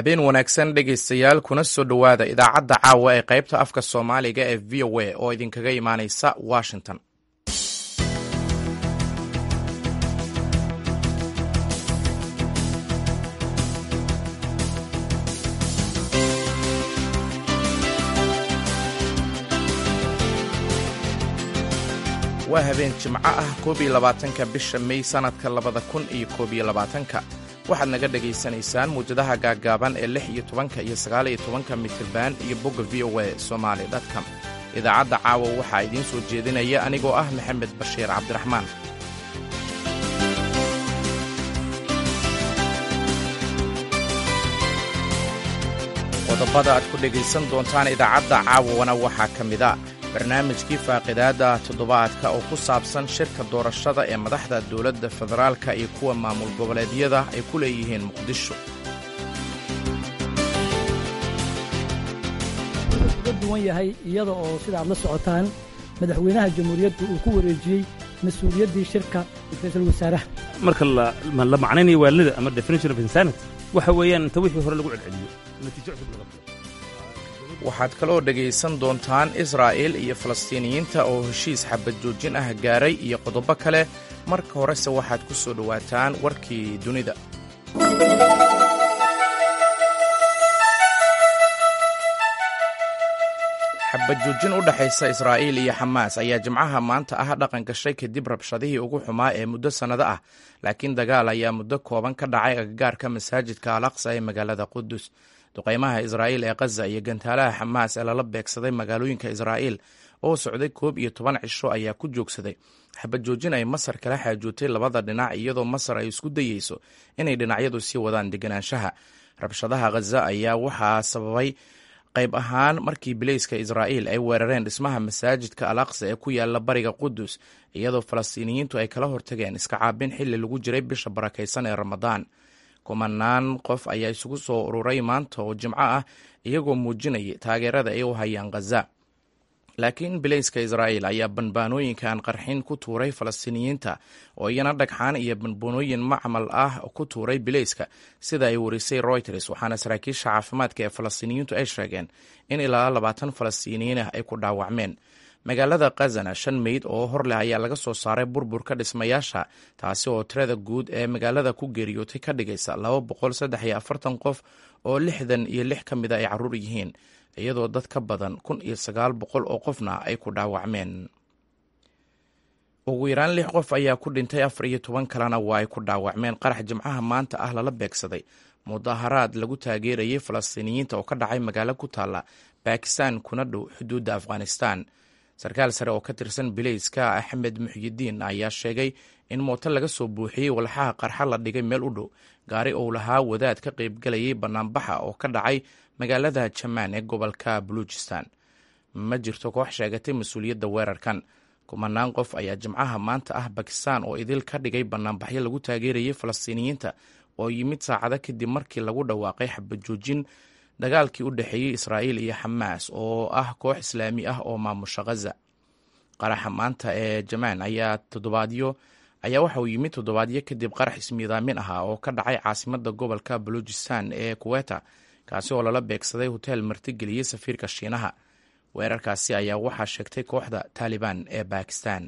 habeen wanaagsan dhegaystayaal kuna soo dhowaada idaacadda caawa ee qaybta afka soomaaliga ee v o a oo idinkaga imaanaysa washington waa habeen jimco ah koob iyo labaatanka bisha mey sannadka labada kun iyo koob iyo labaatanka waxaad naga dhegaysanaysaan muwjadaha gaaggaaban ee lix iyo tobanka iyo sagaal iyo tobanka mitirban iyo bogga v o a somaali dtcom idaacadda caawa waxaa idiin soo jeedinaya anigoo ah maxamed bashiir cabdiraxmaan qodobada aad ku dhegaysan doontaan idaacadda caawana waxaa ka mid a barnaamijkii faaqidaadda toddobaadka oo ku saabsan shirka doorashada ee madaxda dowladda federaalka iyo kuwa maamul goboleedyada ay ku leeyihiin muqdisho wuxuu uga duwan yahay iyada oo sida aad la socotaan madaxweynaha jamhuuriyaddu uu ku wareejiyey mas-uuliyaddii shirka ra-iisul wasaaraha marka la macnaynayo waalida ama definition of insanity waxa weeyaan inta wixii hore lagu celceliyo natiijo cusub laga bilo waxaad kaloo dhegaysan doontaan israa'il iyo falastiiniyiinta oo heshiis xabad joojin ah gaaray iyo qodobo kale marka horese waxaad ku soo dhowaataan warkii dunida xabad joojin u dhexaysa israa'iil iyo xamaas ayaa jimcaha maanta ah dhaqan gashay kadib rabshadihii ugu xumaa ee muddo sannado ah laakiin dagaal ayaa muddo kooban ka dhacay agagaarka masaajidka al aqsa ee magaalada qudus duqaymaha israa'iil ee khaza iyo gantaalaha xamaas ee lala beegsaday magaalooyinka israa'iil oo socday koob iyo toban cisho ayaa ku joogsaday xabad joojin ay masar kala xaajootay labada dhinac iyadoo masar ay isku dayeyso inay dhinacyadu sii wadaan deganaanshaha rabshadaha khaza ayaa waxaa sababay qayb ahaan markii bileyska israa'iil ay weerareen dhismaha masaajidka al aqsa ee ku yaala bariga qudus iyadoo falastiiniyiintu ay kala hortageen iska caabin xilli lagu jiray bisha barakaysan ee ramadaan kumanaan qof ayaa isugu soo ururay maanta oo jimco ah iyagoo muujinayay taageerada ay u hayaan khaza laakiin bileyska israa'iil ayaa banbaanooyinkan qarxin ku tuuray falastiiniyiinta oo iyana dhagxaan iyo banbaanooyin macmal ah ku tuuray bileyska sida ay warisay royters waxaana saraakiisha caafimaadka ee falastiiniyiintu ay sheegeen in ilaa labaatan falastiiniyiin ah ay ku dhaawacmeen magaalada khazana shan meyd oo hor leh ayaa laga soo saaray burburka dhismayaasha taasi oo tirada guud ee magaalada ku geeriyootay ka dhigaysa laba boqol saddex iyo afartan qof oo lixdan iyo lix ka mida ay carruur yihiin iyadoo dad ka badan kun iyo sagaal boqol oo qofna ay ku dhaawacmeen ugu yaraan lix qof ayaa ku dhintay afar iyo toban kalena waa ay ku dhaawacmeen qarax jimcaha maanta ah lala beegsaday mudaharaad lagu taageerayay falastiiniyiinta oo ka dhacay magaalo ku taalla bakistan kuna dhow xuduudda afghanistan sarkaal sare oo ka tirsan bileyska axmed muxyidiin ayaa sheegay in mooto laga soo buuxiyey walxaha qarxa la dhigay meel u dhow gaari ou lahaa wadaad ka qaybgalayay bannaanbaxa oo ka dhacay magaalada jamaan ee gobolka baluujistan ma jirto koox sheegatay mas-uuliyadda weerarkan kumanaan qof ayaa jimcaha maanta ah bakistan oo idil ka dhigay bannaanbaxyo lagu taageerayay falastiiniyiinta oo yimid saacado kadib markii lagu dhawaaqay xabad joojin dagaalkii u dhexeeyey israa'iil iyo xamaas oo ah koox islaami ah oo maamusha khaza qaraxa maanta ee jamaan ayaa toddobaadyo ayaa waxa uu yimid toddobaadyo kadib qarax ismiidaamin ahaa oo ka dhacay caasimadda gobolka baluujistan ee kuweta kaasi oo lala beegsaday hoteel martigeliyey safiirka shiinaha weerarkaasi ayaa waxaa sheegtay kooxda taalibaan ee bakistan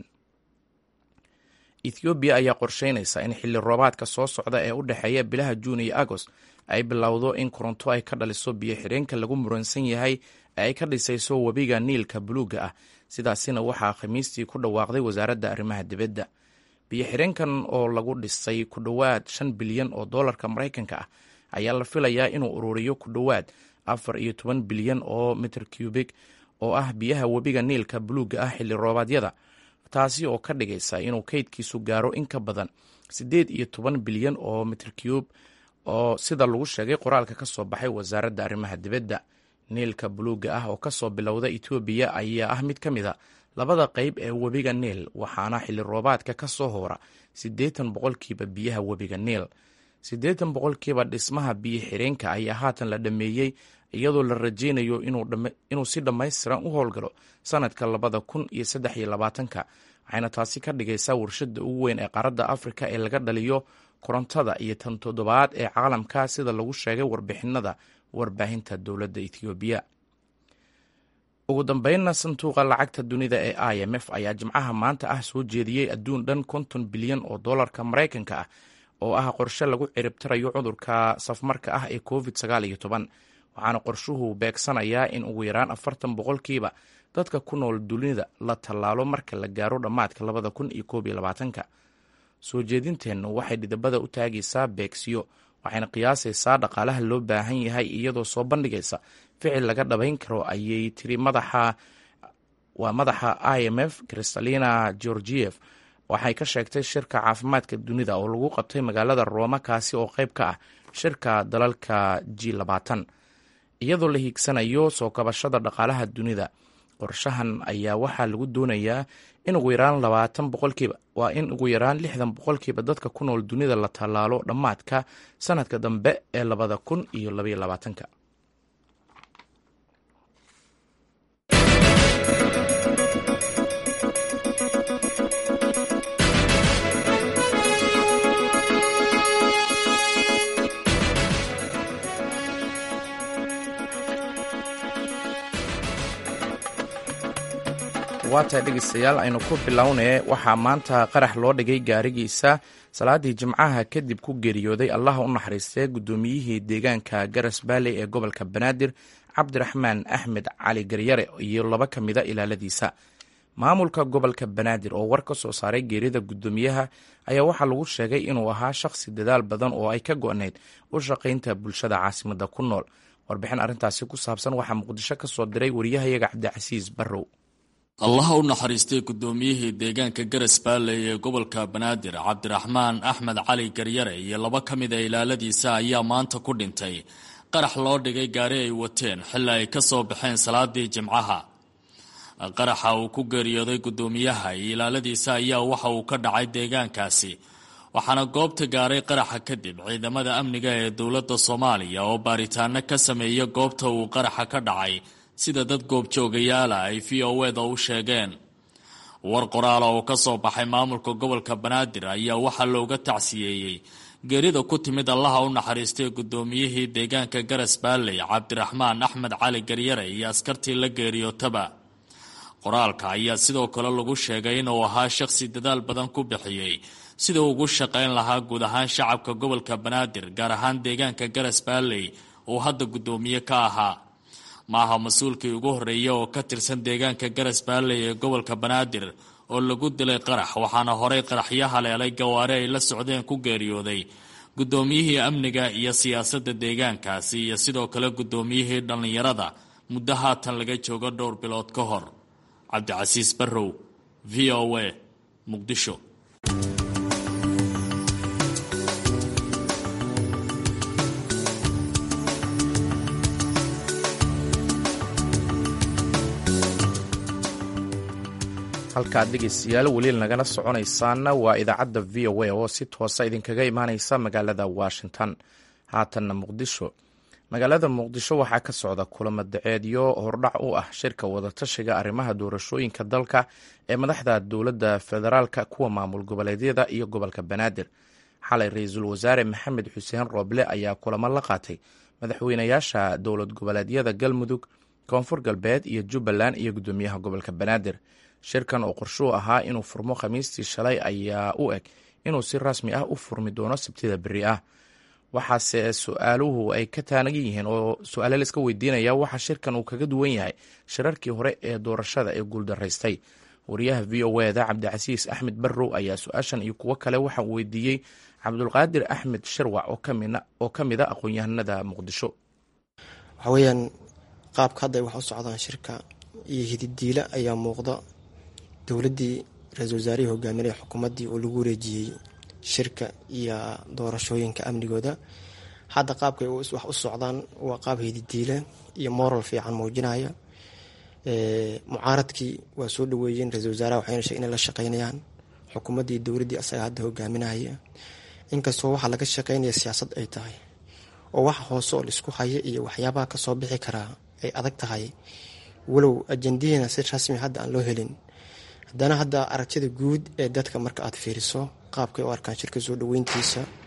ethoobiya ayaa qorsheynaysa in xilli roobaadka soo socda ee u dhexeeya bilaha juun iyo agost ay bilowdo in koronto ay ka dhaliso biyo xireenka lagu muransan yahay ee ay ka dhisayso webiga niilka buluugga ah sidaasina waxaa khamiistii ku dhawaaqday wasaaradda arrimaha dibadda biyo xireenkan oo lagu dhisay ku dhowaad shan bilyan oo doolarka maraykanka ah ayaa la filayaa inuu ururiyo ku dhowaad afar iyo toban bilyan oo mitir cubik oo ah biyaha webiga niilka buluugga ah xilli roobaadyada taasi oo ka dhigaysa inuu kaydkiisu gaaro in ka badan siddeed iyo toban bilyan oo mitir cube oo sida lagu sheegay qoraalka ka soo baxay wasaaradda arrimaha dibadda niilka buluugga ah oo kasoo bilowda etoobiya ayaa ah mid ka mid a labada qayb ee webiga niil waxaana xilli roobaadka ka soo hoora siddeetan boqolkiiba biyaha webiga niil siddeetan boqolkiiba dhismaha biyo xireenka ayaa haatan la dhammeeyey iyadoo la rajeynayo inuu si dhammaystiran u howlgalo sanadka labada kun iyo saddex iyo labaatanka waxayna taasi ka dhigaysaa warshadda ugu weyn ee qaaradda afrika ee laga dhaliyo korontada iyo tan toddobaad ee caalamka sida lagu sheegay warbixinada warbaahinta dowladda ethoobiya ugu dambeynna sanduuqa lacagta dunida ee i m f ayaa jimcaha maanta ah soo jeediyey adduun dhan konton bilyan oo dollarka maraykanka ah oo ah qorshe lagu ciribtirayo cudurka safmarka ah ee covid sagaal iyo toban waxaana qorshuhu beegsanayaa in ugu yaraan afartan boqolkiiba dadka ku nool dunida la tallaalo marka la gaaro dhammaadka labada kun iyo koob iyo labaatanka soo jeedinteennu waxay dhidabada u taagaysaa beegsiyo waxayna qiyaasaysaa dhaqaalaha loo baahan yahay iyadoo soo bandhigaysa ficil laga dhabayn karo ayay tiri madaxa waa madaxa i m f kristalina georgief waxay ka sheegtay shirka caafimaadka dunida oo lagu qabtay magaalada rooma kaasi oo qayb ka ah shirka dalalka g labaatan iyadoo la hiigsanayo soo kabashada dhaqaalaha dunida qorshahan ayaa waxaa lagu doonayaa in ugu yaraan labaatan boqolkiiba waa in ugu yaraan lixdan boqolkiiba dadka ku nool dunida la tallaalo dhammaadka sanadka dambe ee labada kun iyo labaiyo labaatanka waatahay dhegeystayaal aynu ku bilownee waxaa maanta qarax loo dhigay gaarigiisa salaadii jimcaha kadib ku geeriyooday allaha u naxariistee guddoomiyihii deegaanka garas baalley ee gobolka banaadir cabdiraxmaan axmed cali garyare iyo laba ka mida ilaaladiisa maamulka gobolka banaadir oo war ka soo saaray geerida guddoomiyaha ayaa waxaa lagu sheegay inuu ahaa shakhsi dadaal badan oo ay ka go-nayd u shaqaynta bulshada caasimadda ku nool warbixin arrintaasi ku saabsan waxaa muqdisho ka soo diray wariyahayaga cabdicasiis barrow allaha u naxariistay guddoomiyihii deegaanka garas baalley ee gobolka banaadir cabdiraxmaan axmed cali garyare iyo laba ka mida ilaaladiisa ayaa maanta ku dhintay qarax loo dhigay gaari ay wateen xilli ay ka soo baxeen salaadii jimcaha qaraxa uu ku geeriyooday guddoomiyaha iyo ilaaladiisa ayaa waxa uu ka dhacay deegaankaasi waxaana goobta gaaray qaraxa kadib ciidamada amniga ee dowladda soomaaliya oo baaritaano ka sameeya goobta uu qaraxa ka dhacay sida dad goobjoogayaala ay v o eda u sheegeen war qoraala oo ka soo baxay maamulka gobolka banaadir ayaa waxaa looga tacsiyeeyey geerida ku timid allaha u naxariistay guddoomiyihii deegaanka garas baalley cabdiraxmaan axmed cali garyare iyo askartii la geeriyootaba qoraalka ayaa sidoo kale lagu sheegay inuu ahaa shakhsi dadaal badan ku bixiyey sida ugu shaqayn lahaa guud ahaan shacabka gobolka banaadir gaar ahaan deegaanka garas baalley uu hadda guddoomiye ka ahaa maaha mas-uulkii ugu horreeya oo ka tirsan deegaanka garas baalley ee gobolka banaadir oo lagu dilay qarax waxaana horey qaraxyo haleelay gawaari ay la socdeen ku geeriyooday guddoomiyihii amniga iyo siyaasadda deegaankaasi iyo sidoo kale guddoomiyihii dhallinyarada muddo haatan laga joogo dhowr bilood ka hor cabdicasiis barrow v o a muqdisho halkaad dhegeystayaal weli nagala soconaysaanna waa idaacadda v o a oo si toosa idinkaga imaaneysa magaalada washington haatanna muqdisho magaalada muqdisho waxaa ka socda kulamo daceedyo hordhac u ah shirka wadatashiga arrimaha doorashooyinka dalka ee madaxda dowladda federaalka kuwa maamul goboleedyada iyo gobolka banaadir xalay ra-iisul wasaare maxamed xuseen rooble ayaa kulamo la qaatay madaxweynayaasha dowlad goboleedyada galmudug koonfur galbeed iyo jubbaland iyo guddoomiyaha gobolka banaadir shirkan oo qorshuu ahaa inuu furmo khamiistii shalay ayaa u eg inuu si rasmi ah u furmi doono sabtida beri ah waxaase su-aaluhu ay ka taanagan yihiin oo su-aale la iska weydiinaya waxa shirkan uu kaga duwan yahay shirarkii hore ee doorashada ee guuldaraystay wariyaha v o eda cabdicasiis axmed barrow ayaa su-aashan iyo kuwo kale waxa uu weydiiyey cabdulqaadir axmed shirwac oo ka mid a aqoon-yahanada muqdisho waxa weeyaan qaabka hadda ay wax u socdaan shirka iyo hididiila ayaa muuqda dowladdii ra-iisul wasaarihii hogaaminaya xukuumaddii oo lagu wareejiyey shirka iyo doorashooyinka amnigooda hadda qaabkay wax u socdaan waa qaab hididiile iyo moral fiican muujinaya mucaaradkii waa soo dhaweeyeen ra-isul wasaaraha waxayna sheegen inay la shaqeynayaan xukuumaddii dowladdii asaga hadda hogaaminaya inkastoo waxaa laga shaqeynaya siyaasad ay tahay oo waxa hoose oo laisku haya iyo waxyaabaha kasoo bixi karaa ay adag tahay walow ajendihiina si rasmi hadda aan loo helin haddana hadda aragtida guud ee dadka marka aad fiiriso qaabkay u arkaan shirka soo dhaweyntiisa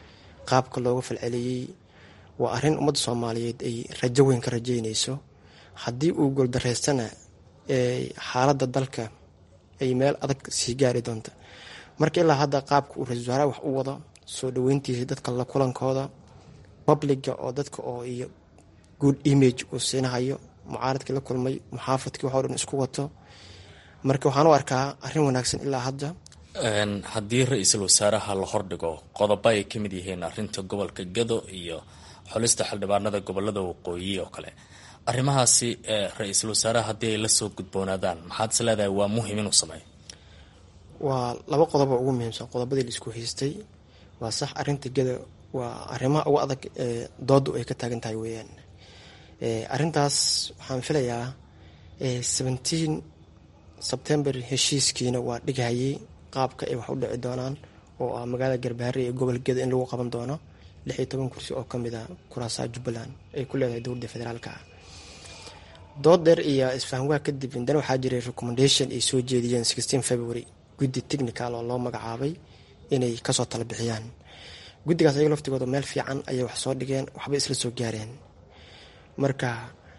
qaabka looga falceliyey waa arrin ummadda soomaaliyeed ay rajo weyn ka rajeynayso haddii uu guuldareystana xaaladda dalka ay meel adag sii gaari doonta marka ilaa hadda qaabka uu ra-isul wasaaraha wax u wado soo dhaweyntiisa dadka la kulankooda babliga oo dadka oo iyo good image uu siinahayo mucaaradkii la kulmay muxaafadkii waxoo dhan isku wato marka waxaan u arkaa arrin wanaagsan ilaa hadda haddii ra-iisul wasaaraha la hordhigo qodobo ay ka mid yihiin arinta gobolka gado iyo xulista xildhibaanada gobolada waqooyi oo kale arrimahaasi ra-iisul wasaaraha haddii ay lasoo gudboonaadaan maxaad is leedahay waa muhim inuu sameeyo waa laba qodobo ugu muhiimsan qodobadii la isku haystay waa sax arinta gado waa arrimaha ugu adag ee doodu ay ka taagan tahay weeyaan arrintaas waxaan filayaa seventeen sebtember heshiiskiina waa dhighayay qaabka ay wax u dhici doonaan oo ah magaalada garbaare ee gobol geda in lagu qaban doono lix iyo toban kursi oo kamid a kuraasaha jubbaland ay ku leedahay dowladda federaalka ah dood dheer iyo isfahamwaa kadib indana waxaa jiray recommendation ay soo jeediyeen sixteen february guddi technical oo loo magacaabay inay kasoo tala bixiyaan guddigaas ayaga laftigooda meel fiican ayay wax soo dhigeen waxbay isla soo gaareen marka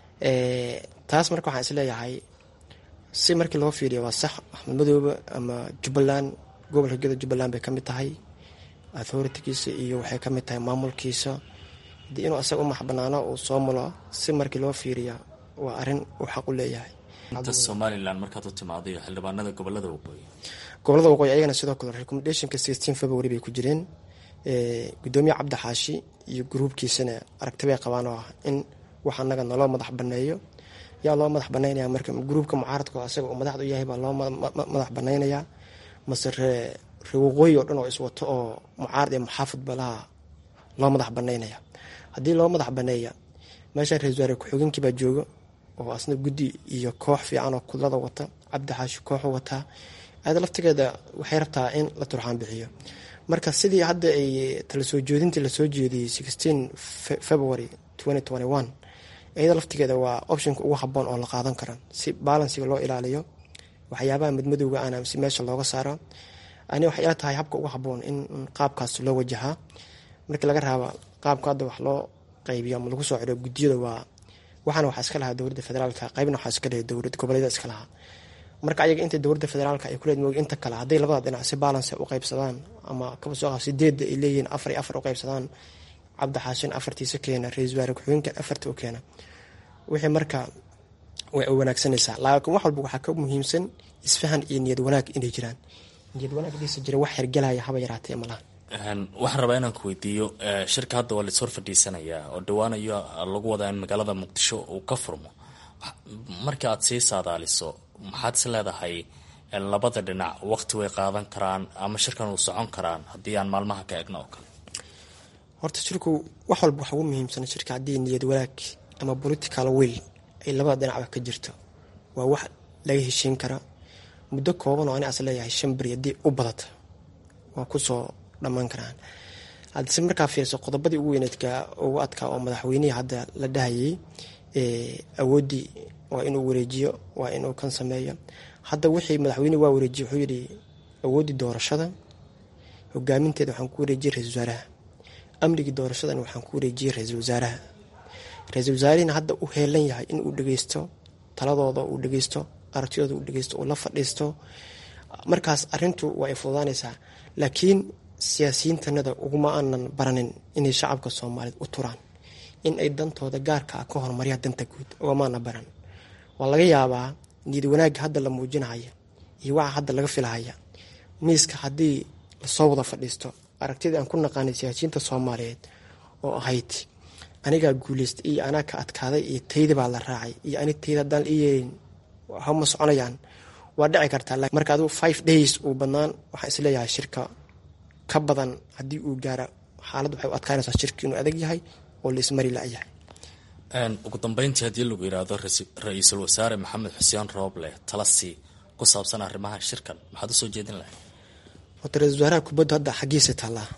taas marka waxaan isleeyahay si markii loo fiiriyo waa sax axmed madoobe ama jubbaland gobolka geda jubbaland bay kamid tahay authoritigiisa iyo waxay kamid tahay maamulkiisa hadii inuu asaga u maxbanaano uu soo mulo si markii loo fiiriya waa arin uu xaq u leeyahay inta somalilan markaad u timaado iyo xildhibaanada gobolada waqooyi gobolada waqooyi ayagana sidoo kale recommendationka sixteen february bay ku jireen gudoomiye cabdi xaashi iyo gruubkiisana aragti bay qabaan oo ah in wax anaga naloo madax baneeyo yaa loo madax banaynaya marka gruubka mucaaradka asaga uu madaxda u yahay baa loo madax banaynaya mase ree ree waqooyi oo dhan oo iswato oo mucaarad iyo muxaafid balaha loo madax banaynaya haddii loo madax baneeya meesha ra-isul wasaare ku-xigeenkii baa jooga oo asna guddi iyo koox fiican oo kudlada wata cabdi xaashi kooxu wataa aada laftigeeda waxay rabtaa in la turxaan bixiyo marka sidii hadda ay tala soo jeedintii lasoo jeediyey sixteen february twenty twenty one iyada laftigeeda waa optionka ugu haboon oo la qaadan kara si balansiga loo ilaaliyo waxyaabaha madmadowga ana si meesha looga saaro ani waxay ila tahay habka ugu haboon in qaabkaas loo wajahaa markii laga raaba qaabka hadda wax loo qaybiyo ama lagu soo celiyo guddiyada waa waxaana waxaa iska lahaa dowladda federaalka qaybna waxaa iska lehay dowlad goboleeda iska lahaa marka ayaga inta dowladda federaalka ay kuleed moog inta kale hadday labada dhinac si balance u qaybsadaan ama kaba soo qaab sideedda ay leeyihiin afar iyo afar u qaybsadaan cabdi xaashin afartiisa keena ra-isul wasaare ku-xigeenka afarta u keena wixii marka way wanaagsanaysaa laakiin wax walba waxaa ka muhiimsan isfahan iyo niyad wanaag inay jiraan niyad wanaag dhiisa jira wax hergelaya haba yaraatee malaha waxaan rabaa inaan ku weydiiyo shirka hadda waa laishor fadhiisanayaa oo dhawaanayo lagu wadaa in magaalada muqdisho uu ka furmo marka aad sii saadaaliso maxaad is leedahay labada dhinac waqti way qaadan karaan ama shirkan uu socon karaan haddii aan maalmaha ka egno oo kale horta shirku wax walba waxa ugu muhiimsan shirka haddii niyad wanaag ama political will ay labada dhinacba ka jirto waa wax laga heshiin kara muddo kooban oo ani as leeyahay shan beri haddii u badata waa kusoo dhammaan karaan haddise markaa fiirso qodobadii ugu weyneedka ugu adkaa oo madaxweynihii hadda la dhahayay awooddii waa inuu wareejiyo waa inuu kan sameeyo hadda wixii madaxweynehi waa wareejiye wuxuu yidhi awooddii doorashada hogaaminteeda waxaan ku wareejiyey ra-isul wasaaraha amnigii doorashadan waxaan ku wareejiyey ra-isul wasaaraha ra-isul wasaarihina hadda u heelan yahay in uu dhegeysto taladooda uu dhegeysto aragtidooda uu dhegeysto uu la fadhiisto markaas arintu waa ay fududaanaysaa laakiin siyaasiyiintanada uguma aanan baranin inay shacabka soomaaliyeed u turaan in ay dantooda gaarka ah ka horumaryaa danta guud ugamaana baran waa laga yaabaa niyad wanaagga hadda la muujinahaya iyo waxa hadda laga filahaya miiska haddii lasoo wada fadhiisto aragtidii aan ku naqaanay siyaasiyiinta soomaaliyeed oo ahayd anigaa guuleystay iyo anaa ka adkaaday iyo tayda baa la raacay iyo ani tayda haddaan ii yeelin hama soconayaan waa dhici kartaa marka aduu five days uu badnaan waxaan isleeyahay shirka ka badan haddii uu gaara xaalad waxay u adkaanaysaa shirka inuu adag yahay oo la ismari la-yahay ugu dambeyntii haddii lagu yidhaahdo ra-iisul wasaare maxamed xuseen rooble talasi ku saabsan arrimaha shirkan maxaad usoo jeedin lahay horta ra-isul wasaaraha kubaddu hadda xaggiisa taallaa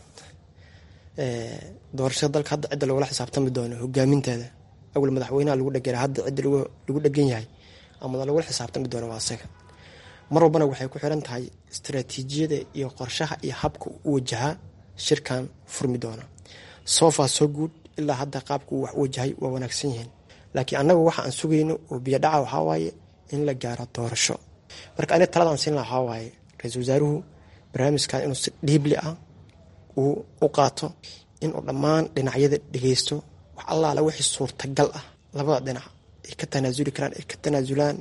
doorashada dalka hadda cidda lagula xisaabtami doono hogaaminteeda awal madaxweynaha lagu dhegera hadda cidda lagu dhegan yahay ama lagula xisaabtami doono waa asaga mar walbana waxay ku xiran tahay istaraatiijiyada iyo qorshaha iyo habka u wajahaa shirkan furmi doona sofa soo guud ilaa hadda qaabka uu wax u wajahay waa wanaagsan yihiin laakiin annagu waxa aan sugayno oo biyodhaca waxaa waaye in la gaaro doorasho marka aniga taladaan siin laha waxaa waaye ra-iisul wasaaruhu barnaamijkan inuu si dhiibli ah uu u qaato inuu dhammaan dhinacyada dhegeysto wax allaala wixii suurtagal ah labada dhinac ay ka tanaasuli karaan ay ka tanaasulaan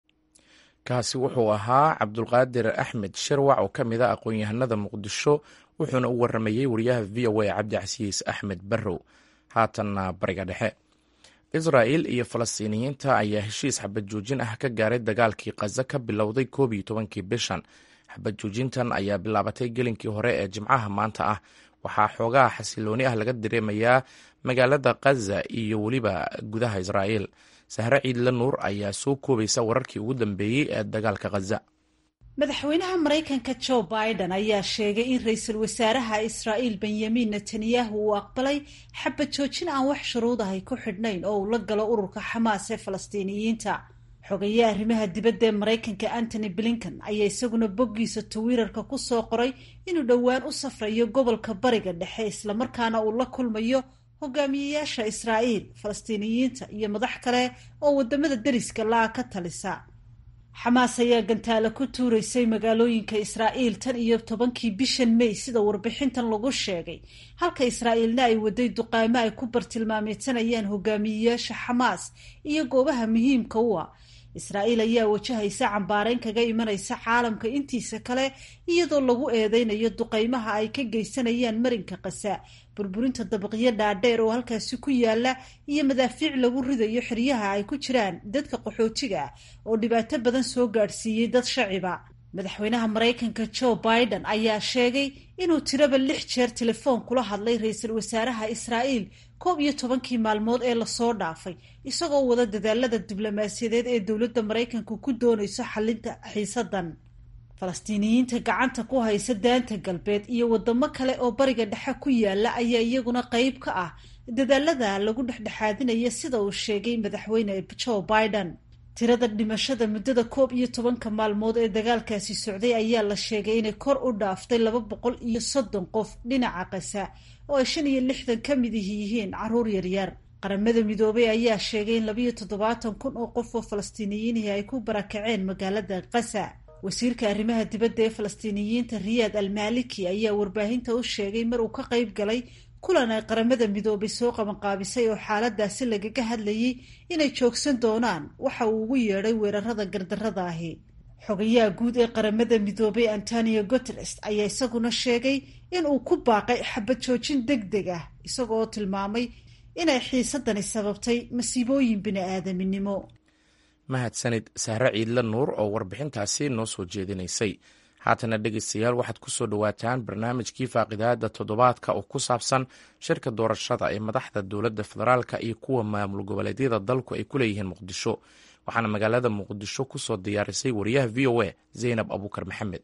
kaasi wuxuu ahaa cabdulqaadir axmed shirwac oo ka mid a aqoon-yahanada muqdisho wuxuuna u waramayey wariyaha v o a cabdicasiis axmed barrow haatanna bariga dhexe israa'il iyo falastiiniyiinta ayaa heshiis xabad joojin ah ka gaaray dagaalkii khaza ka bilowday koob iyo tobankii bishan xabad joojintan ayaa bilaabatay gelinkii hore ee jimcaha maanta ah waxaa xoogaha xasilooni ah laga dareemayaa magaalada khaza iyo weliba gudaha israa'iil sahre ciidle nuur ayaa soo koobaysa wararkii ugu dambeeyey ee dagaalka khaza madaxweynaha maraykanka jo biden ayaa sheegay in ra-iisul wasaaraha israa'iil benyamin netanyahu uu aqbalay xabad joojin aan wax shuruud ahay ku xidhnayn oo uu la galo ururka xamaas ee falastiiniyiinta xogaye arrimaha dibadda ee maraykanka antony blinken ayaa isaguna boggiisa twitter-ka ku soo qoray inuu dhowaan u safrayo gobolka bariga dhexe islamarkaana uu la kulmayo hogaamiyeyaasha israa'iil falastiiniyiinta iyo madax kale oo wadamada deriska la-a ka talisa xamaas ayaa gantaale ku tuuraysay magaalooyinka israa'iil tan iyo tobankii bishan may sida warbixintan lagu sheegay halka israa'iilna ay waday duqaamo ay ku bartilmaameedsanayaan hogaamiyeyaasha xamaas iyo goobaha muhiimka u ah israa'iil ayaa wajahaysa cambaareyn kaga imanaysa caalamka intiisa kale iyadoo lagu eedeynayo duqaymaha ay ka geysanayaan marinka kasa burburinta dabaqyo dhaadheer oo halkaasi ku yaala iyo madaafiic lagu ridayo xeryaha ay ku jiraan dadka qaxootiga ah oo dhibaato badan soo gaadhsiiyey dad shaciba madaxweynaha maraykanka joe biden ayaa sheegay inuu tiraba lix jeer telefoon kula hadlay ra-iisul wasaaraha israa'iil koob iyo tobankii maalmood ee lasoo dhaafay isagoo wada dadaalada diblomaasiyadeed ee dowladda maraykanka ku doonayso xalinta xiisadan falastiiniyiinta gacanta ku haysa daanta galbeed iyo wadamo kale oo bariga dhexe ku yaala ayaa iyaguna qeyb ka ah dadaalada lagu dhexdhexaadinaya sida uu sheegay madaxweyne joe biden tirada dhimashada muddada koob iyo tobanka maalmood ee dagaalkaasi socday ayaa la sheegay inay kor u dhaaftay laba boqol iyo soddon qof dhinaca kasa oo ay shan iyo lixdan ka mid yihiin caruur yaryar qaramada midoobay ayaa sheegay in labayo toddobaatan kun oo qof oo falastiiniyiinihii ay ku barakaceen magaalada kasa wasiirka arrimaha dibadda ee falastiiniyiinta riyaad almaliki ayaa warbaahinta u sheegay mar uu ka qayb galay kulan ay qaramada midoobay soo qabanqaabisay oo xaaladaasi lagaga hadlayay inay joogsan doonaan waxa uu ugu yeedhay weerarada gardarrada ahi xogayaha guud ee qaramada midoobay antonio guteres ayaa isaguna sheegay in uu ku baaqay xabad joojin deg deg ah isagoo tilmaamay inay xiisadani sababtay masiibooyin bini-aadaminimo mahadsanid sahre ciidle nuur oo warbixintaasi noo soo jeedinaysay haatana dhegeystayaal waxaad ku soo dhowaataan barnaamijkii faaqidaada toddobaadka oo ku saabsan shirka doorashada ee madaxda dowladda federaalka iyo kuwa maamul goboleedyada dalku ay ku leeyihiin muqdisho waxaana magaalada muqdisho ku soo diyaarisay wariyaha v o a zaynab abuukar maxamed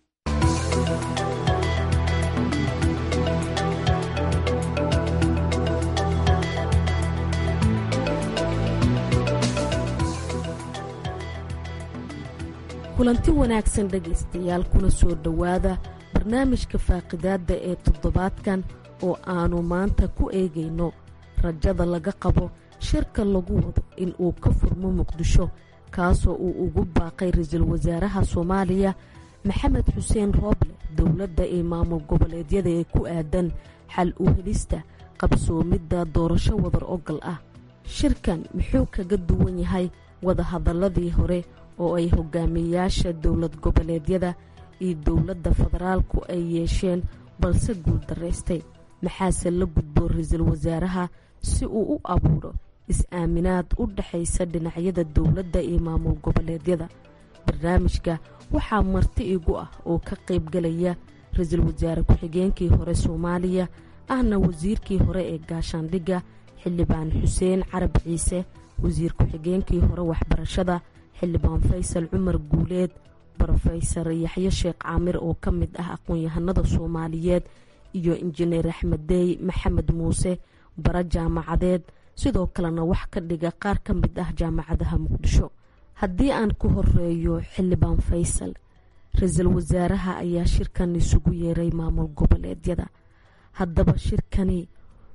kulanti wanaagsan dhegaystayaal kuna soo dhowaada barnaamijka faaqidaadda ee toddobaadkan oo aannu maanta ku eegayno rajada laga qabo shirka lagu wado in uu ka furmo muqdisho kaasoo uu ugu baaqay ra-iisul wasaaraha soomaaliya maxamed xuseen rooble dowladda ee maamul goboleedyada ee ku aadan xal u helista qabsoomidda doorasho wadar ogal ah shirkan muxuu kaga duwan yahay wadahadaladii hore oo ay hogaamiyayaasha dowlad goboleedyada iyo dowladda federaalku ay yeesheen balse guuldaraystay maxaase la gudbo ra-iisul wasaaraha si uu u abuuro is-aaminaad u dhexaysa dhinacyada dowladda iyo maamul goboleedyada barnaamijka waxaa marti igu ah oo ka qaybgalaya ra-iisul wasaare ku-xigeenkii hore soomaaliya ahna wasiirkii hore ee gaashaandhigga xildhibaan xuseen carab ciise wasiir ku-xigeenkii hore waxbarashada xildhibaan faysal cumar guuleed brofesor yaxye sheekh caamir oo ka mid ah aqoon-yahanada soomaaliyeed iyo injineer axmed deey maxamed muuse bara jaamacadeed sidoo kalena wax ka dhiga qaar ka mid ah jaamacadaha muqdisho haddii aan ku horeeyo xildhibaan faysal ra-iisul wasaaraha ayaa shirkan isugu yeeray maamul goboleedyada haddaba shirkani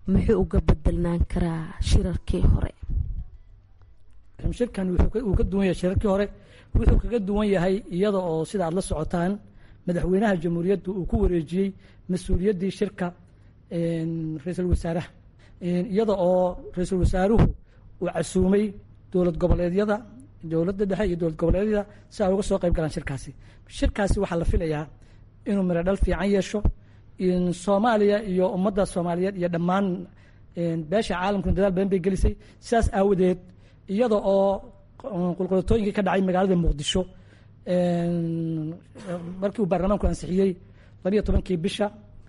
muxuu uga bedelnaan karaa shirarkii hore shirkan wuu ka duwan yahay shirarkii hore wuxuu kaga duwan yahay iyada oo sida aad la socotaan madaxweynaha jamhuuriyaddu uu ku wareejiyey mas-uuliyaddii shirka ra-iisul wasaaraha iyada oo ra-iisul wasaaruhu uu casuumay dowlad goboleedyada dowladda dhexe iyo dowlad goboleedyada si ay uga soo qayb galaan shirkaasi shirkaasi waxaa la filayaa inuu miro dhal fiican yeesho soomaaliya iyo ummadda soomaaliyeed iyo dhammaan beesha caalamkuna dadaal badan bay gelisay sidaas aawadeed iyada oo qulqulatooyinkii ka dhacay magaalada muqdisho markii uu baarlamaanku ansixiyey labiyo tobankii bisha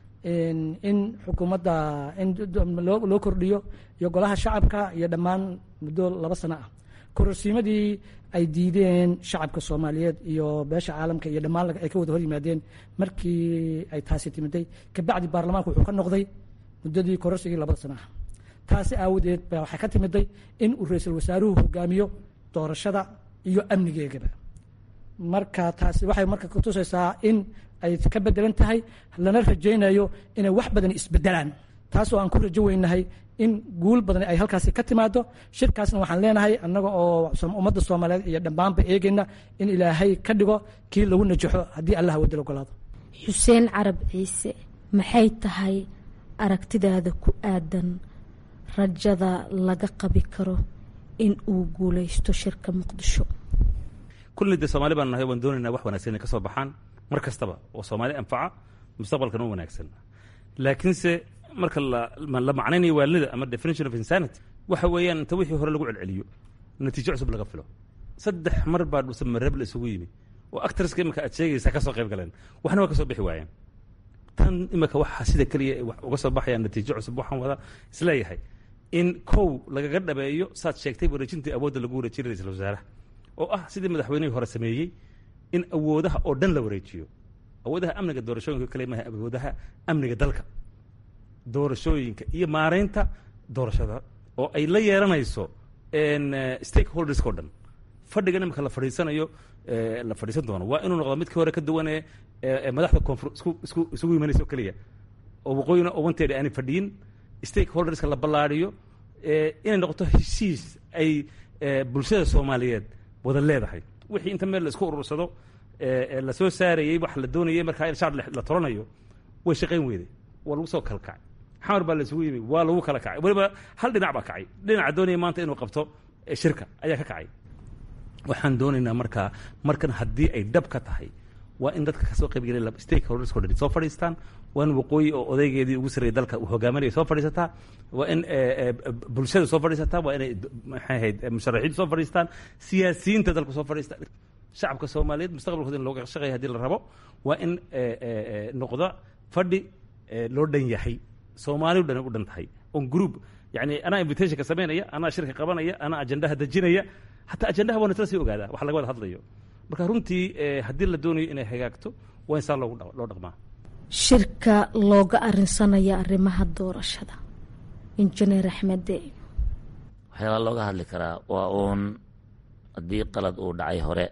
in xukuumadda in loo kordhiyo iyo golaha shacabka iyo dhammaan muddo laba sano ah kororsiimadii ay diideen shacabka soomaaliyeed iyo beesha caalamka iyo dhammaan ay ka wada hor yimaadeen markii ay taasi timiday kabacdi baarlamaanku wuxuu ka noqday muddadii kororsigii labada sano ah taasi aawadeed ba waxay ka timiday in uu ra-iisul wasaaruhu hogaamiyo doorashada iyo amnigeegaba marka taasi waxay marka kutusaysaa in ay ka bedelan tahay lana rajaynayo inay wax badan isbedelaan taas oo aan ku rajo weynahay in guul badan ay halkaasi ka timaado shirkaasna waxaan leenahay annaga oo ummadda soomaaliyeed iyo dhammaanba eegayna in ilaahay ka dhigo kii lagu najaxo haddii allah wadal ogolaado xuseen carab ciise maxay tahay aragtidaada ku aadan rajada laga qabi karo in uu guulaysto shirka muqdisho kulli dee soomaali baan nahay waan doonaynaa wax wanaagsan inay ka soo baxaan mar kastaba oo soomaali anfaca mustaqbalkan u wanaagsan laakiinse marka la macnaynayo waalida ama definition of insanity waxa weeyaan inta wixii hore lagu celceliyo natiijo cusub laga filo saddex mar baa dhuse marab la isugu yimi oo actorska imika aad sheegaysaa ka soo qayb galeen waxna waa ka soo bixi waayeen tan imika waxa sida keliya wax uga soo baxayaan natiijo cusub waxaan wada isleeyahay in kow lagaga dhabeeyo saad sheegtay wareejintii awoodda lagu wareejiyay ra-iisul wasaaraha oo ah sidii madaxweynihii hore sameeyey in awoodaha oo dhan la wareejiyo awoodaha amniga doorashooyinka kale maaha awoodaha amniga dalka doorashooyinka iyo maaraynta doorashada oo ay la yeelanayso stakeholderska o dhan fadhigan imika la fadhiisanayo la fadhiisan doono waa inuu noqdo midkii hore ka duwane madaxda koonfur isku isku isugu imanaysa oo keliya oo waqooyina owanteeda aanay fadhiyin stakeholderska la ballaariyo inay noqoto heshiis ay bulshada soomaaliyeed wada leedahay wixii inta meel la isku urursado la soo saarayey wax la doonayey markaa in shaar la toranayo way shaqayn weyday waa lagu soo kala kacay xamar baa la isugu yimi waa lagu kala kacay weliba hal dhinac baa kacay dhinaca doonaya maanta inuu qabto shirka ayaa ka kacay waxaan doonaynaa markaa markan haddii ay dhab ka tahay waa in dadka kasoo qaybgelay stakeholders o dhan soo fadhiistaan waa in waqooyi oo odaygeedii ugu sarreeyay dalka uu hogaaminaya soo fadhiisataa waa in bulshada soo fadhiisataa waa inay maxay ahayd musharaxiintu soo fadhiistaan siyaasiyiinta dalku soo fadhiistaan shacabka soomaaliyeed mustaqbalkooda in looga shaqeeya hadii la rabo waa in noqda fadhi loo dhan yahay soomaali o dhan u dhan tahay on group yani anaa invitationka samaynaya anaa shirka qabanaya anaa ajendaha dejinaya hataa ajendaha waa nasla sii ogaadaa wax laga wada hadlayo marka runtii haddii la doonayo inay hagaagto waa in saa loogu loo dhaqmaa shirka looga arinsanaya arrimaha doorashada injineer axmede waxyaabaa looga hadli karaa waa uun haddii qalad uu dhacay hore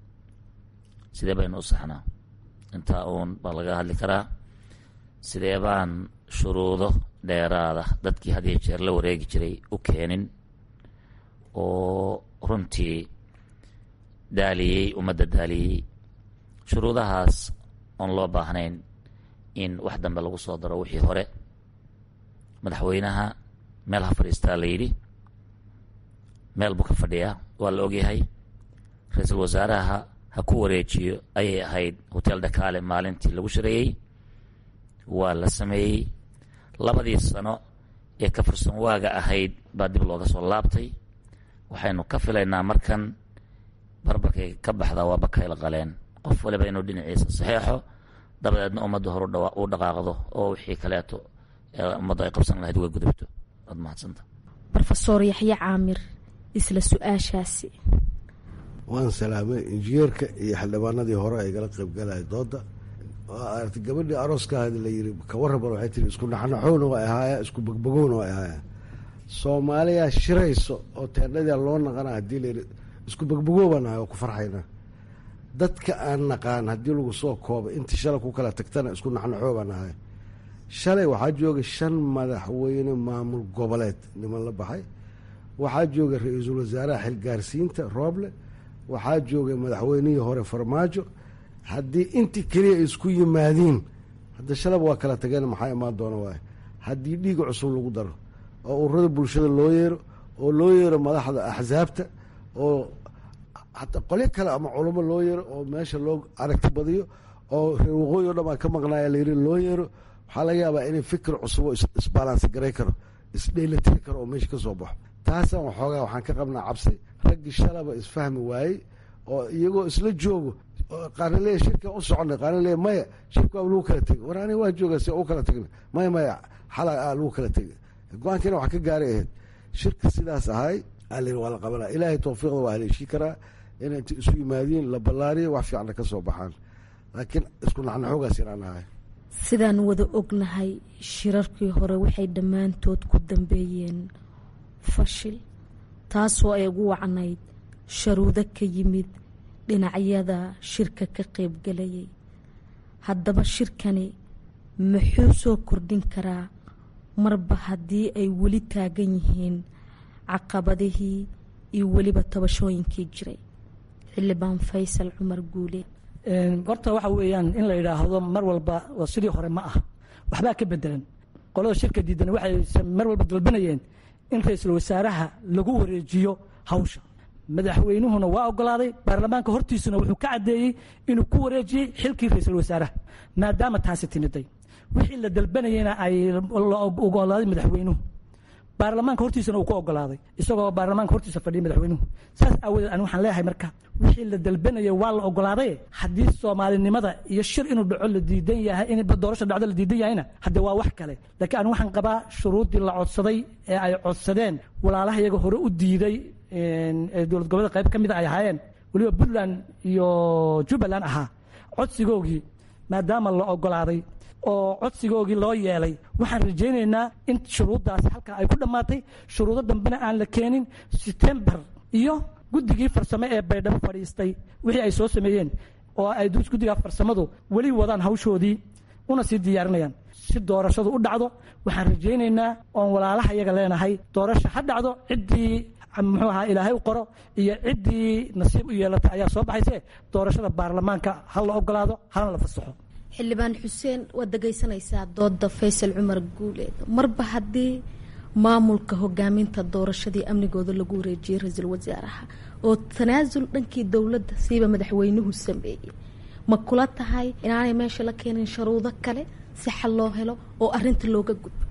sidee baynu u saxnaa intaa uun baa laga hadli karaa sidee baan shuruudo dheeraada dadkii had iyo jeer la wareegi jiray u keenin oo runtii daaliyey ummadda daaliyey shuruudahaas oon loo baahnayn in wax dambe lagu soo daro wixii hore madaxweynaha meel ha fadhiistaa la yidhi meel buu ka fadhiyaa waa la ogyahay ra-iisul wasaaraha ha ku wareejiyo ayay ahayd hotel dhakaale maalintii lagu shareeyey waa la sameeyey labadii sano ee ka fursan waaga ahayd baa dib looga soo laabtay waxaynu ka filaynaa markan barbarkay ka baxdaa waa bakayla qaleen qof waliba inuu dhinaciisa saxeexo dabadeedna ummadda hor u dhaqaaqdo oo wixii kaleeto ummaddu ay qabsan lahayd uga gudubto waad mahadsanta rofeor yaxye caamir isla su-aashaasi waan salaamay injineerka iyo xildhibaanadii hore ay gala qaybgalaya dooda aragti gabadhii arooskaadi la yiri kawarraban waxay tiri isku naxnaxowna waa ahaaya isku bogbogowna waa ahaaya soomaaliya shirayso oo teendhadia loo naqana hadii layiri isku bogbogowbaan ahay oo ku farxayna dadka aan naqaan haddii lagu soo koobo intii shala ku kala tagtana isku naxnaxoobaan ahay shalay waxaa jooga shan madaxweyne maamul goboleed niman la baxay waxaa jooga ra-iisul wasaaraha xilgaarsiinta rooble waxaa jooga madaxweynihii hore farmaajo haddii intii keliya ay isku yimaadiin hadda shalaba waa kala tageen maxaa imaan doona waay haddii dhiiga cusub lagu daro oo ururada bulshada loo yeero oo loo yeero madaxda axsaabta oo hataa qolyo kale ama culamo loo yeero oo meesha loo aragti badiyo oo reer waqooyi o dhan baa ka maqnaaya layiri loo yeero waxaa laga yaabaa inay fikir cusub oo isbalansi garay karo isdheelatiri karo oo meesha ka soo baxo taasaan waxoogaa waxaan ka qabnaa cabsi raggii shalaba isfahmi waayey oo iyagoo isla joogo qaarna leeya shirkan u soconay qaarna leeya maya shirka waa lagu kala tegay war aniga waa joogaa si u kala tegna maya maya xala lagu kala tegay go-aankiina wax ka gaaray ahayd shirka sidaas ahay alin waa la qabanaa ilaahay tawfiiqda waa haleeshii karaa inay inta isu yimaadiin la ballaariyo wax fiicanna ka soo baxaan laakiin isku naxnaxoogaas inaan ahay sidaan wada ognahay shirarkii hore waxay dhammaantood ku dambeeyeen fashil taasoo ay ugu wacnayd sharuudo ka yimid dhinacyada shirka ka qaybgalayay haddaba shirkani muxuu soo kordhin karaa marba haddii ay weli taagan yihiin caqabadihii iyo weliba tabashooyinkii jiray xildhibaan faysal cumar guule horta waxa weeyaan in la yidhaahdo mar walba waa sidii hore ma ah waxbaa ka bedelan qolada shirka diidan waxay mar walba dalbanayeen in ra-iisul wasaaraha lagu wareejiyo hawsha madaxweynuhuna waa ogolaaday baarlamaanka hortiisuna wuxuu ka caddeeyey inuu ku wareejiyey xilkii ra-iisul wasaaraha maadaama taasi timiday wixii la dalbanayena ay la ogolaaday madaxweynuhu baarlamaanka hortiisana uu ku ogolaaday isagoo baarlamaanka hortiisa fadhiya madaxweynuhu saas aawadeed ani waxaan leeyahay marka wixii la dalbanaya waa la ogolaaday haddii soomaalinimada iyo shir inuu dhaco la diidan yahay in doorasha dhacdo la diidan yahayna hadde waa wax kale laakiin ani waxaan qabaa shuruuddii la codsaday ee ay codsadeen walaalaha iyaga hore u diiday dowlad goboleeda qayb ka mida ay ahaayeen weliba puntland iyo jubbaland ahaa codsigoogii maadaama la ogolaaday oo codsigoogii loo yeelay waxaan rajaynaynaa in shuruuddaasi halkaa ay ku dhammaatay shuruudo dambena aan la keenin setembar iyo guddigii farsamo ee baydhabo fadhiistay wixii ay soo sameeyeen oo ay guddiga farsamadu weli wadaan hawshoodii una sii diyaarinayaan si doorashadu u dhacdo waxaan rajaynaynaa oon walaalaha iyaga leenahay doorasha ha dhacdo ciddii muxuu ahaa ilaahay u qoro iyo ciddii nasiib u yeelata ayaa soo baxayse doorashada baarlamaanka ha la ogolaado hana la fasaxo xildhibaan xuseen waad dhegaysanaysaa dooda faysal cumar guuleed marba haddii maamulka hogaaminta doorashadii amnigooda lagu wareejiyey ra-iisul wasaaraha oo tanaasul dhankii dowladda siiba madaxweynuhu sameeyey ma kula tahay inaanay meesha la keenin sharuudo kale si xal loo helo oo arinta looga gudbo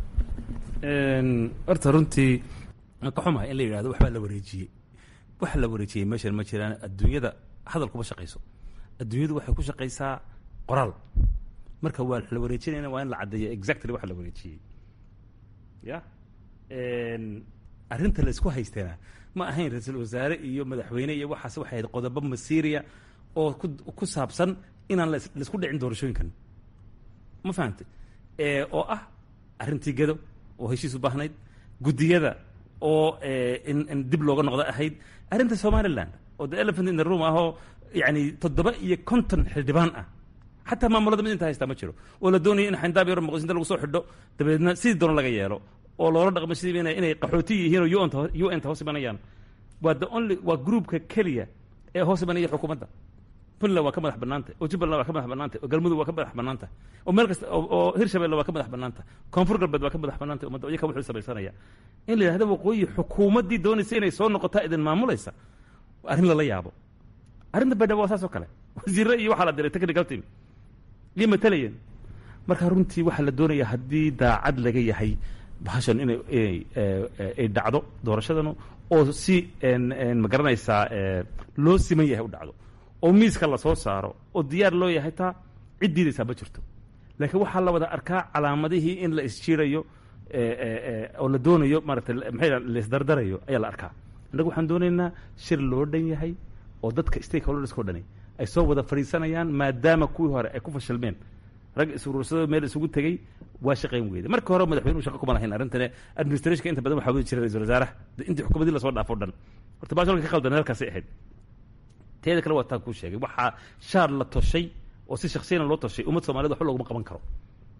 horta runtii aan ka xumahay in la yidhahdo waxbaa la wareejiyey waxa la wareejiyey meeshan ma jiraan adduunyada hadal kuma shaqayso adduunyadu waxay ku shaqaysaa qoraal marka waa la wareejinayna waa in la caddeeyo exactly waxa la wareejiyey ya arrinta laysku haysteena ma ahayn ra-iisul wasaare iyo madaxweyne iyo waxaas waxay ahayd qodobo masiiriya oo ku ku saabsan inaan laisku dhicin doorashooyinkan ma fahamtay oo ah arrintii gedo oo heshiis u baahnayd guddiyada oo in in dib looga noqdo ahayd arrinta somaliland oo the elephant in the room ahoo yani toddoba iyo konton xildhibaan ah xataa maamulada mid inta haystaa ma jiro oo la doonaya in xayndaab yaro muqdishinta lagu soo xidho dabeedna sidii doona laga yeelo oo loola dhaqmo sidii inay inay qaxooti yihiin oo un u n ta hoos imanayaan waa the only waa groupka keliya ee hoos imanaya xukuumadda puntland waa ka madax bannaanta oo jubbaland waa ka madax bannaanta oo galmudug waa ka madax bannaanta oo meel kasta oo hirshabelle waa ka madax bannaanta koonfur galbeed waa ka madax bannaanta ummadda iyaka wuxuu samaysanaya in la yidhahdo waqooyi xukuumaddii doonaysa inay soo noqotaa idin maamulaysa arrin lala yaabo arrinta baydhabo waa saas oo kale wasiirre iyo waxaa la diray technical team iyo matalayeen marka runtii waxaa la doonayaa haddii daacad laga yahay bahashan inay inay ay dhacdo doorashadanu oo si ma garanaysaa loo siman yahay u dhacdo oo miiska lasoo saaro oo diyaar loo yahay taa cid diidaysaa ma jirto laakiin waxaa la wada arkaa calaamadihii in la isjiirayo oo la doonayo maarata maxay laisdardarayo ayaa la arkaa innagu waxaan doonaynaa shir loo dhan yahay oo dadka stakeholdersko dhani ay soo wada fadhiisanayaan maadaama kuwii hore ay ku fashilmeen rag isuruursadoo meel isugu tegey waa shaqayn weyda marka hore madaxweynuhu shaqa kuma lahayn arrintane administrationka inta badan waxaa wadi jiray ra-isul wasaaraha intii xukuumadii lasoo dhaafo dhan horta baashalka ka qaldan halkaasay ahayd teeda kale waa taa kuu sheegay waxaa shaar la toshay oo si shaksiyana loo toshay ummad soomaaliyed waxba looguma qaban karo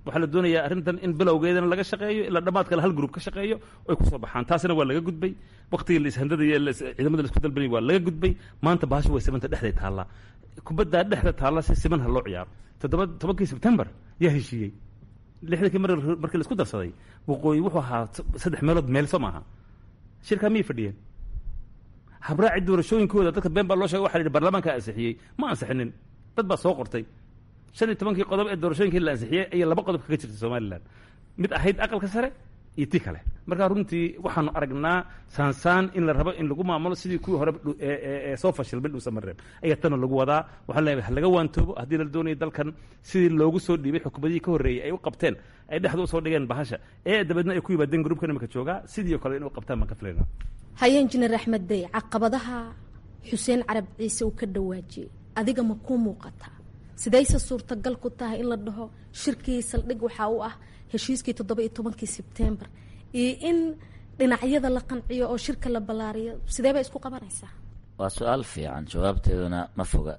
waxaa la doonayaa arrintan in bilowgeedana laga shaqeeyo ilaa dhammaad kale hal gruub ka shaqeeyo oy kusoo baxaan taasina waa laga gudbay waktigii la ishandadaya ciidamada la isku dalbanay waa laga gudbay maanta bahasha way simanta dhexday taallaa kubaddaa dhexda taalla si siman ha loo ciyaaro toddoba tobankii sebtembar yaa heshiiyey lixdankii mar markii la isku darsaday waqooyi wuxuu ahaa saddex meelood meel soo maaha shirkaa miyay fadhiyeen habraaci doorashooyinkooda dadka been baa loo sheegay waxa la yidhi baarlamaanka ansixiyey ma ansixinin dad baa soo qortay shan iyo tobankii qodob ee doorashooyinkii la ansixiyey ayay laba qodob kaga jirtay somalilan mid ahayd aqalka sare iyo tii kale marka runtii waxaanu aragnaa saansaan in la rabo in lagu maamulo sidii kuwii hore ee soo fashilmay dhuusamareeb ayaa tana lagu wadaa waxaan leeyahay halaga waantoobo haddii la doonaya dalkan sidii loogu soo dhiibay xukuumadihii ka horreeyey ay u qabteen ay dhexda usoo dhigeen bahasha ee dabeedna ay ku yimaadeen gruubkan imika joogaa sidii kale in u qabtaan baan ka filayna haye injineer axmed dey caqabadaha xuseen carab ciise uu ka dhawaajiyey adiga ma kuu muuqataa sidayse suurtagal ku tahay in la dhaho shirkii saldhig waxaa u ah heshiiskii toddoba iyo tobankii sebtembar iyo in dhinacyada la qanciyo oo shirka la ballaariyo sidee bay isku qabanaysaa waa su-aal fiican jawaabteeduna ma foga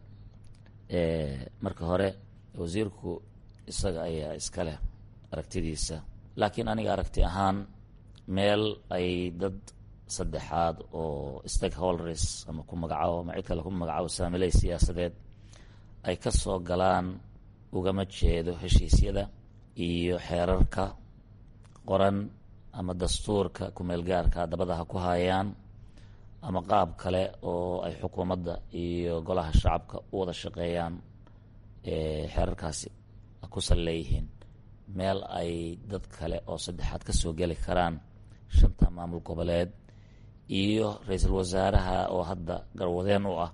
marka hore wasiirku isaga ayaa iska leh aragtidiisa laakiin aniga aragti ahaan meel ay dad saddexaad oo stakeholders ama ku magacaabo ama cid kale ku magacaabo saamiley siyaasadeed ay ka soo galaan ugama jeedo heshiisyada iyo xeerarka qoran ama dastuurka kumeelgaarka dabada ha ku hayaan ama qaab kale oo ay xukuumadda iyo golaha shacabka u wada shaqeeyaan xeerarkaasi ku sal leeyihiin meel ay dad kale oo saddexaad ka soo geli karaan shanta maamul goboleed iyo ra-iisul wasaaraha oo hadda garwadeen u ah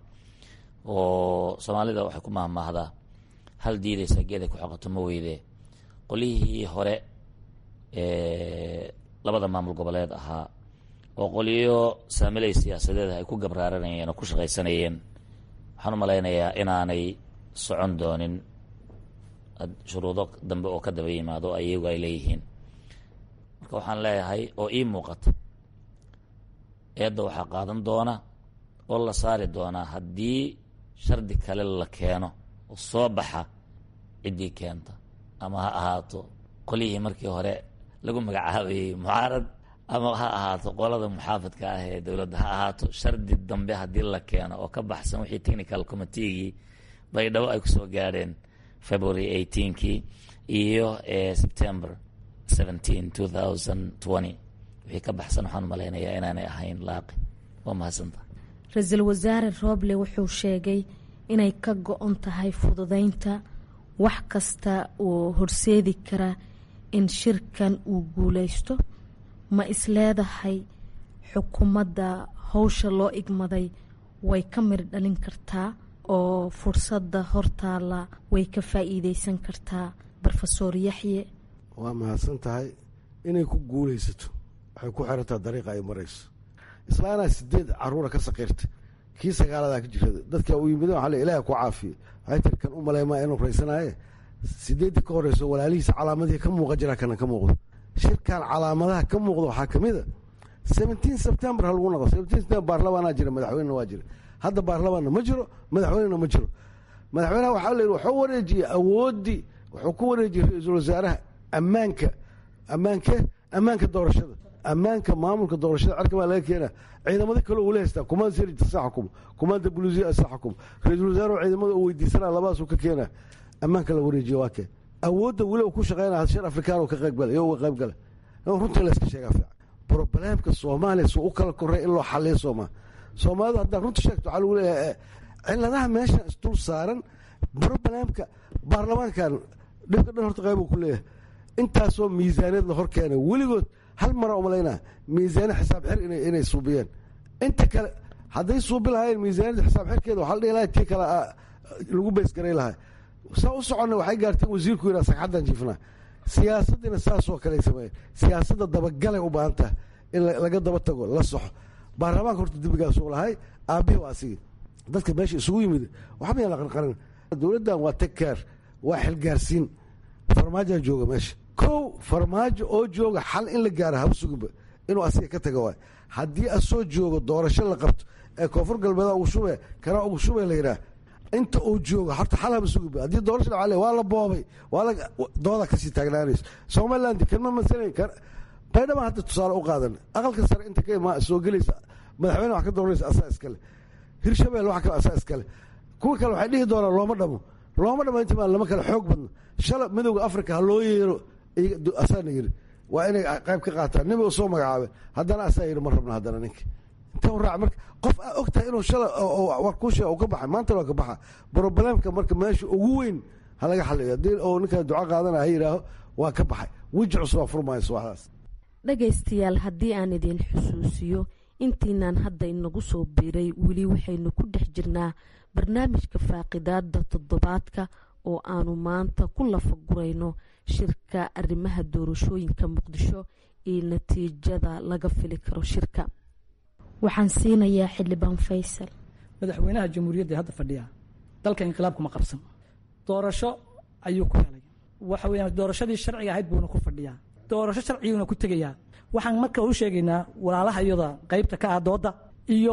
oo soomaalida waxay ku mahmaahdaa hal diidaysa geeday ku xoqato ma weyde qolyihii hore labada maamul goboleed ahaa oo qolyo saamiley siyaasadeed ay ku gabraaranayeen oo ku shaqaysanayeen waxaan u malaynayaa inaanay socon doonin shuruudo dambe oo ka daba yimaado ayagu ay leeyihiin marka waxaan leeyahay oo ii muuqata eedda waxaa qaadan doona oo la saari doonaa haddii shardi kale la keeno oo soo baxa ciddii keenta ama ha ahaato qolyihii markii hore lagu magacaabayey mucaarad ama ha ahaato qolada muxaafadka ah ee dowladda ha ahaato shardi dambe haddii la keeno oo ka baxsan wixii technical committeegii baydhabo ay kusoo gaadheen february eighteenkii iyo september seventeen two thousand twenty wixii ka baxsan waxaan malaynayaa inaanay ahayn laaqi waa mahadsanta ra-iisul wasaare rooble wuxuu sheegay inay ka go-on tahay fududeynta wax kasta oo horseedi kara in shirkan uu guuleysto ma isleedahay xukuumadda howsha loo igmaday way ka mir dhalin kartaa oo fursadda hortaala way ka faa-iideysan kartaa rofesor yaxye waa mahadsan tahay inay ku guuleysato waxay ku xirantaa dariiqa ay marayso islaanaa sideed caruura ka saqiirta kii sagaaladaa ka jirta dadka u yimid waa ilaah ku caafiye waxay tiri kan u maleymaa inuu raysanaaye sideedii ka horeyso walaalihiisa calaamadihii ka muuqa jira kana ka muuqdo shirkan calaamadaha ka muuqda waxaa kamid a seventeen september ha lagu noqo seventeen september baarlamaanaa jira madaxweynena waa jira hadda baarlamaanna ma jiro madaxweynena ma jiro madaxweynaha waxaa la yidhi wuxuu wareejiyey awooddii wuxuu ku wareejiyey ra-iisul wasaaraha ammaanka ammaanke ammaanka doorashada ammaanka maamulka doorashada cerka baa laga keena ciidamada kale uu la haystaa kumaanda sirita sa xukumo kumaanda buluusiya sa xukumo ra-iisul wasaarahu ciidamada uu weydiisanaa labadaasuu ka keenaa ammaanka la wareejiye waa kee awoodda weli uu ku shaqeynaya shir afrikaan ka qaybgala iyo uga qaybgala runtii la iska sheegaa fiican brobleemka soomaaliya suu u kala korey in loo xaliyo sooma soomaalidu haddaa runta sheegto waxaa lagu leeyahay ciladaha meeshan isdul saaran brobleemka baarlamaankan dhibka dhan horta qayb uu ku leeyahay intaasoo miisaaniyad la hor keenay weligood hal mara umalaynaa miisaaniya xisaab xir inay suubiyeen inta kale hadday suubi lahaayeen miisaaniyadda xisaab xirkeeda waxaa la dhihi lahay tii kale lagu beysgaray lahay saa u soconna waxay gaarteen wasiirku yidhaa sagxaddan jiifnaa siyaasaddiina saasoo kale sameeyeen siyaasadda dabagalay u baahan taha in laga daba tago la soxo baarlamaanka horta dembigaasuu lahay aabbihii waa asigii dadka meesha isugu yimid waxba yaan la qarqarin dowladdan waa tagkaar waa xilgaarsiin farmaajaa jooga meesha kow farmaajo oo jooga xal in la gaara haba suginba inuu asiga ka taga waay haddii asoo joogo doorasho la qabto ee koonfur galbeeda ugu shube kana ugu shube la yidhaah inta uu joogo horta xalaba sugi haddii doorasha dhaca waa la boobay waa la dooda kasii taagnaanaysa somaliland kama masalan kar baydhaba hadda tusaale u qaadan aqalka sare inta ka imaa soo gelaysa madaxweyne wax ka dooranaysa asaa iskale hirshabelle wax kale asaa iskale kuwa kale waxay dhihi doonaan looma dhamo looma dhamo inta lama kale xoog badno shala midowda africa ha loo yeero asaana yiri waa inay qayb ka qaataan nin u soo magacaabe haddana asaa yidhi ma rabno haddana ninka inta raac marka qof aa og tahay inuu shala war kuu sheega ka baxay maanta waa ka baxa problemka marka meesha ugu weyn ha laga xaliyo haddii uu ninkan duco qaadana ha yidhaaho waa ka baxay weji cusub aa furmayso waxdaas dhagaystayaal haddii aan idin xusuusiyo intiinaan hadda inagu soo biiray weli waxaynu ku dhex jirnaa barnaamijka faaqidaada toddobaadka oo aanu maanta ku lafagurayno shirka arrimaha doorashooyinka muqdisho iyo natiijada laga fili karo shirka waxaan siinayaa xildhibaan faysal madaxweynaha jamhuuriyadda hadda fadhiya dalka inqilaabkuma qabsan doorasho ayuu ku helay waxa weyaan doorashadii sharciga ahayd buuna ku fadhiyaa doorasho sharciguuna ku tegayaa waxaan marka u sheegaynaa walaalaha iyada qaybta ka ah dooda iyo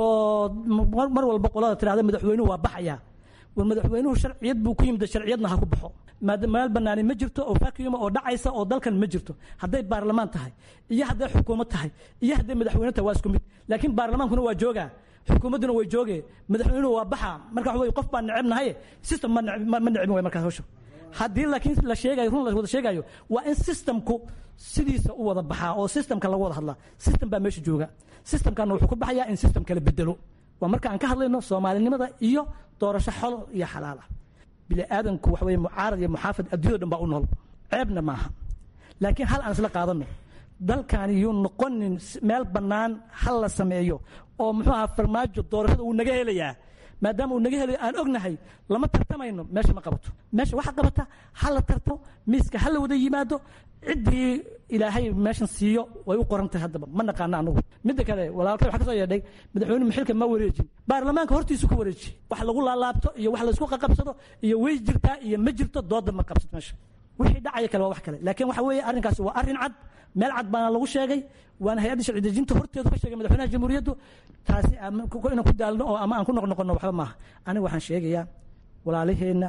mar walba qolada tirahda madaxweynuhu waa baxaya war madaxweynuhu sharciyad buu ku yimid sharciyadna ha ku baxo meel banaani ma jirto oo vacuuma oo dhacaysa oo dalkan ma jirto hadday baarlamaan tahay iyo hadday xukuumad tahay iyo hadday madaxweyne tahay waa isku mid laakiin baarlamaankuna waa joogaa xukuumadduna way joogee madaxweynuhu waa baxa marka waxa wey qof baan necebnahay system ma necbin way markaas hawsha haddii laakiin la sheegayo run la wada sheegayo waa in systemku sidiisa u wada baxaa oo systemka lagu wada hadlaa system baa meesha jooga systemkana wuxuu ku baxayaa in system kala bedelo waa marka aan ka hadlayno soomaalinimada iyo doorasho xol iyo xalaal ah bini aadanku waxa weye mucaarad iyo muxaafid adduunyada dhan baa u nool ceebna maaha laakiin hal aan isla qaadano dalkan yuu noqonin meel bannaan hal la sameeyo oo muxuu ahaa farmaajo doorashada uu naga helayaa maadaama uu naga helayo aan ognahay lama tartamayno meesha ma qabato meesha waxa qabata ha la tarto miiska ha la wada yimaado ciddii ilaahay meeshan siiyo way u qoran tahay haddaba ma naqaano anagu midda kale walaalkay waxa ka soo yeedhay madaxweynuhu xilka ma wareejin baarlamaanka hortiisu ku wareeji wax lagu laalaabto iyo wax laysku qaqabsado iyo way jirtaa iyo ma jirto dooda ma qabsato meesha wixii dhacaya kale waa wax kale laakiin waxa weeye arrinkaasi waa arrin cad meel cad baana lagu sheegay waana hay-adda sharci dejinta horteedu ka sheegay madaxweynaha jamhuuriyaddu taasi inaan ku daalno oo ama aan ku noqnoqono waxba maaha aniga waxaan sheegayaa walaalaheenna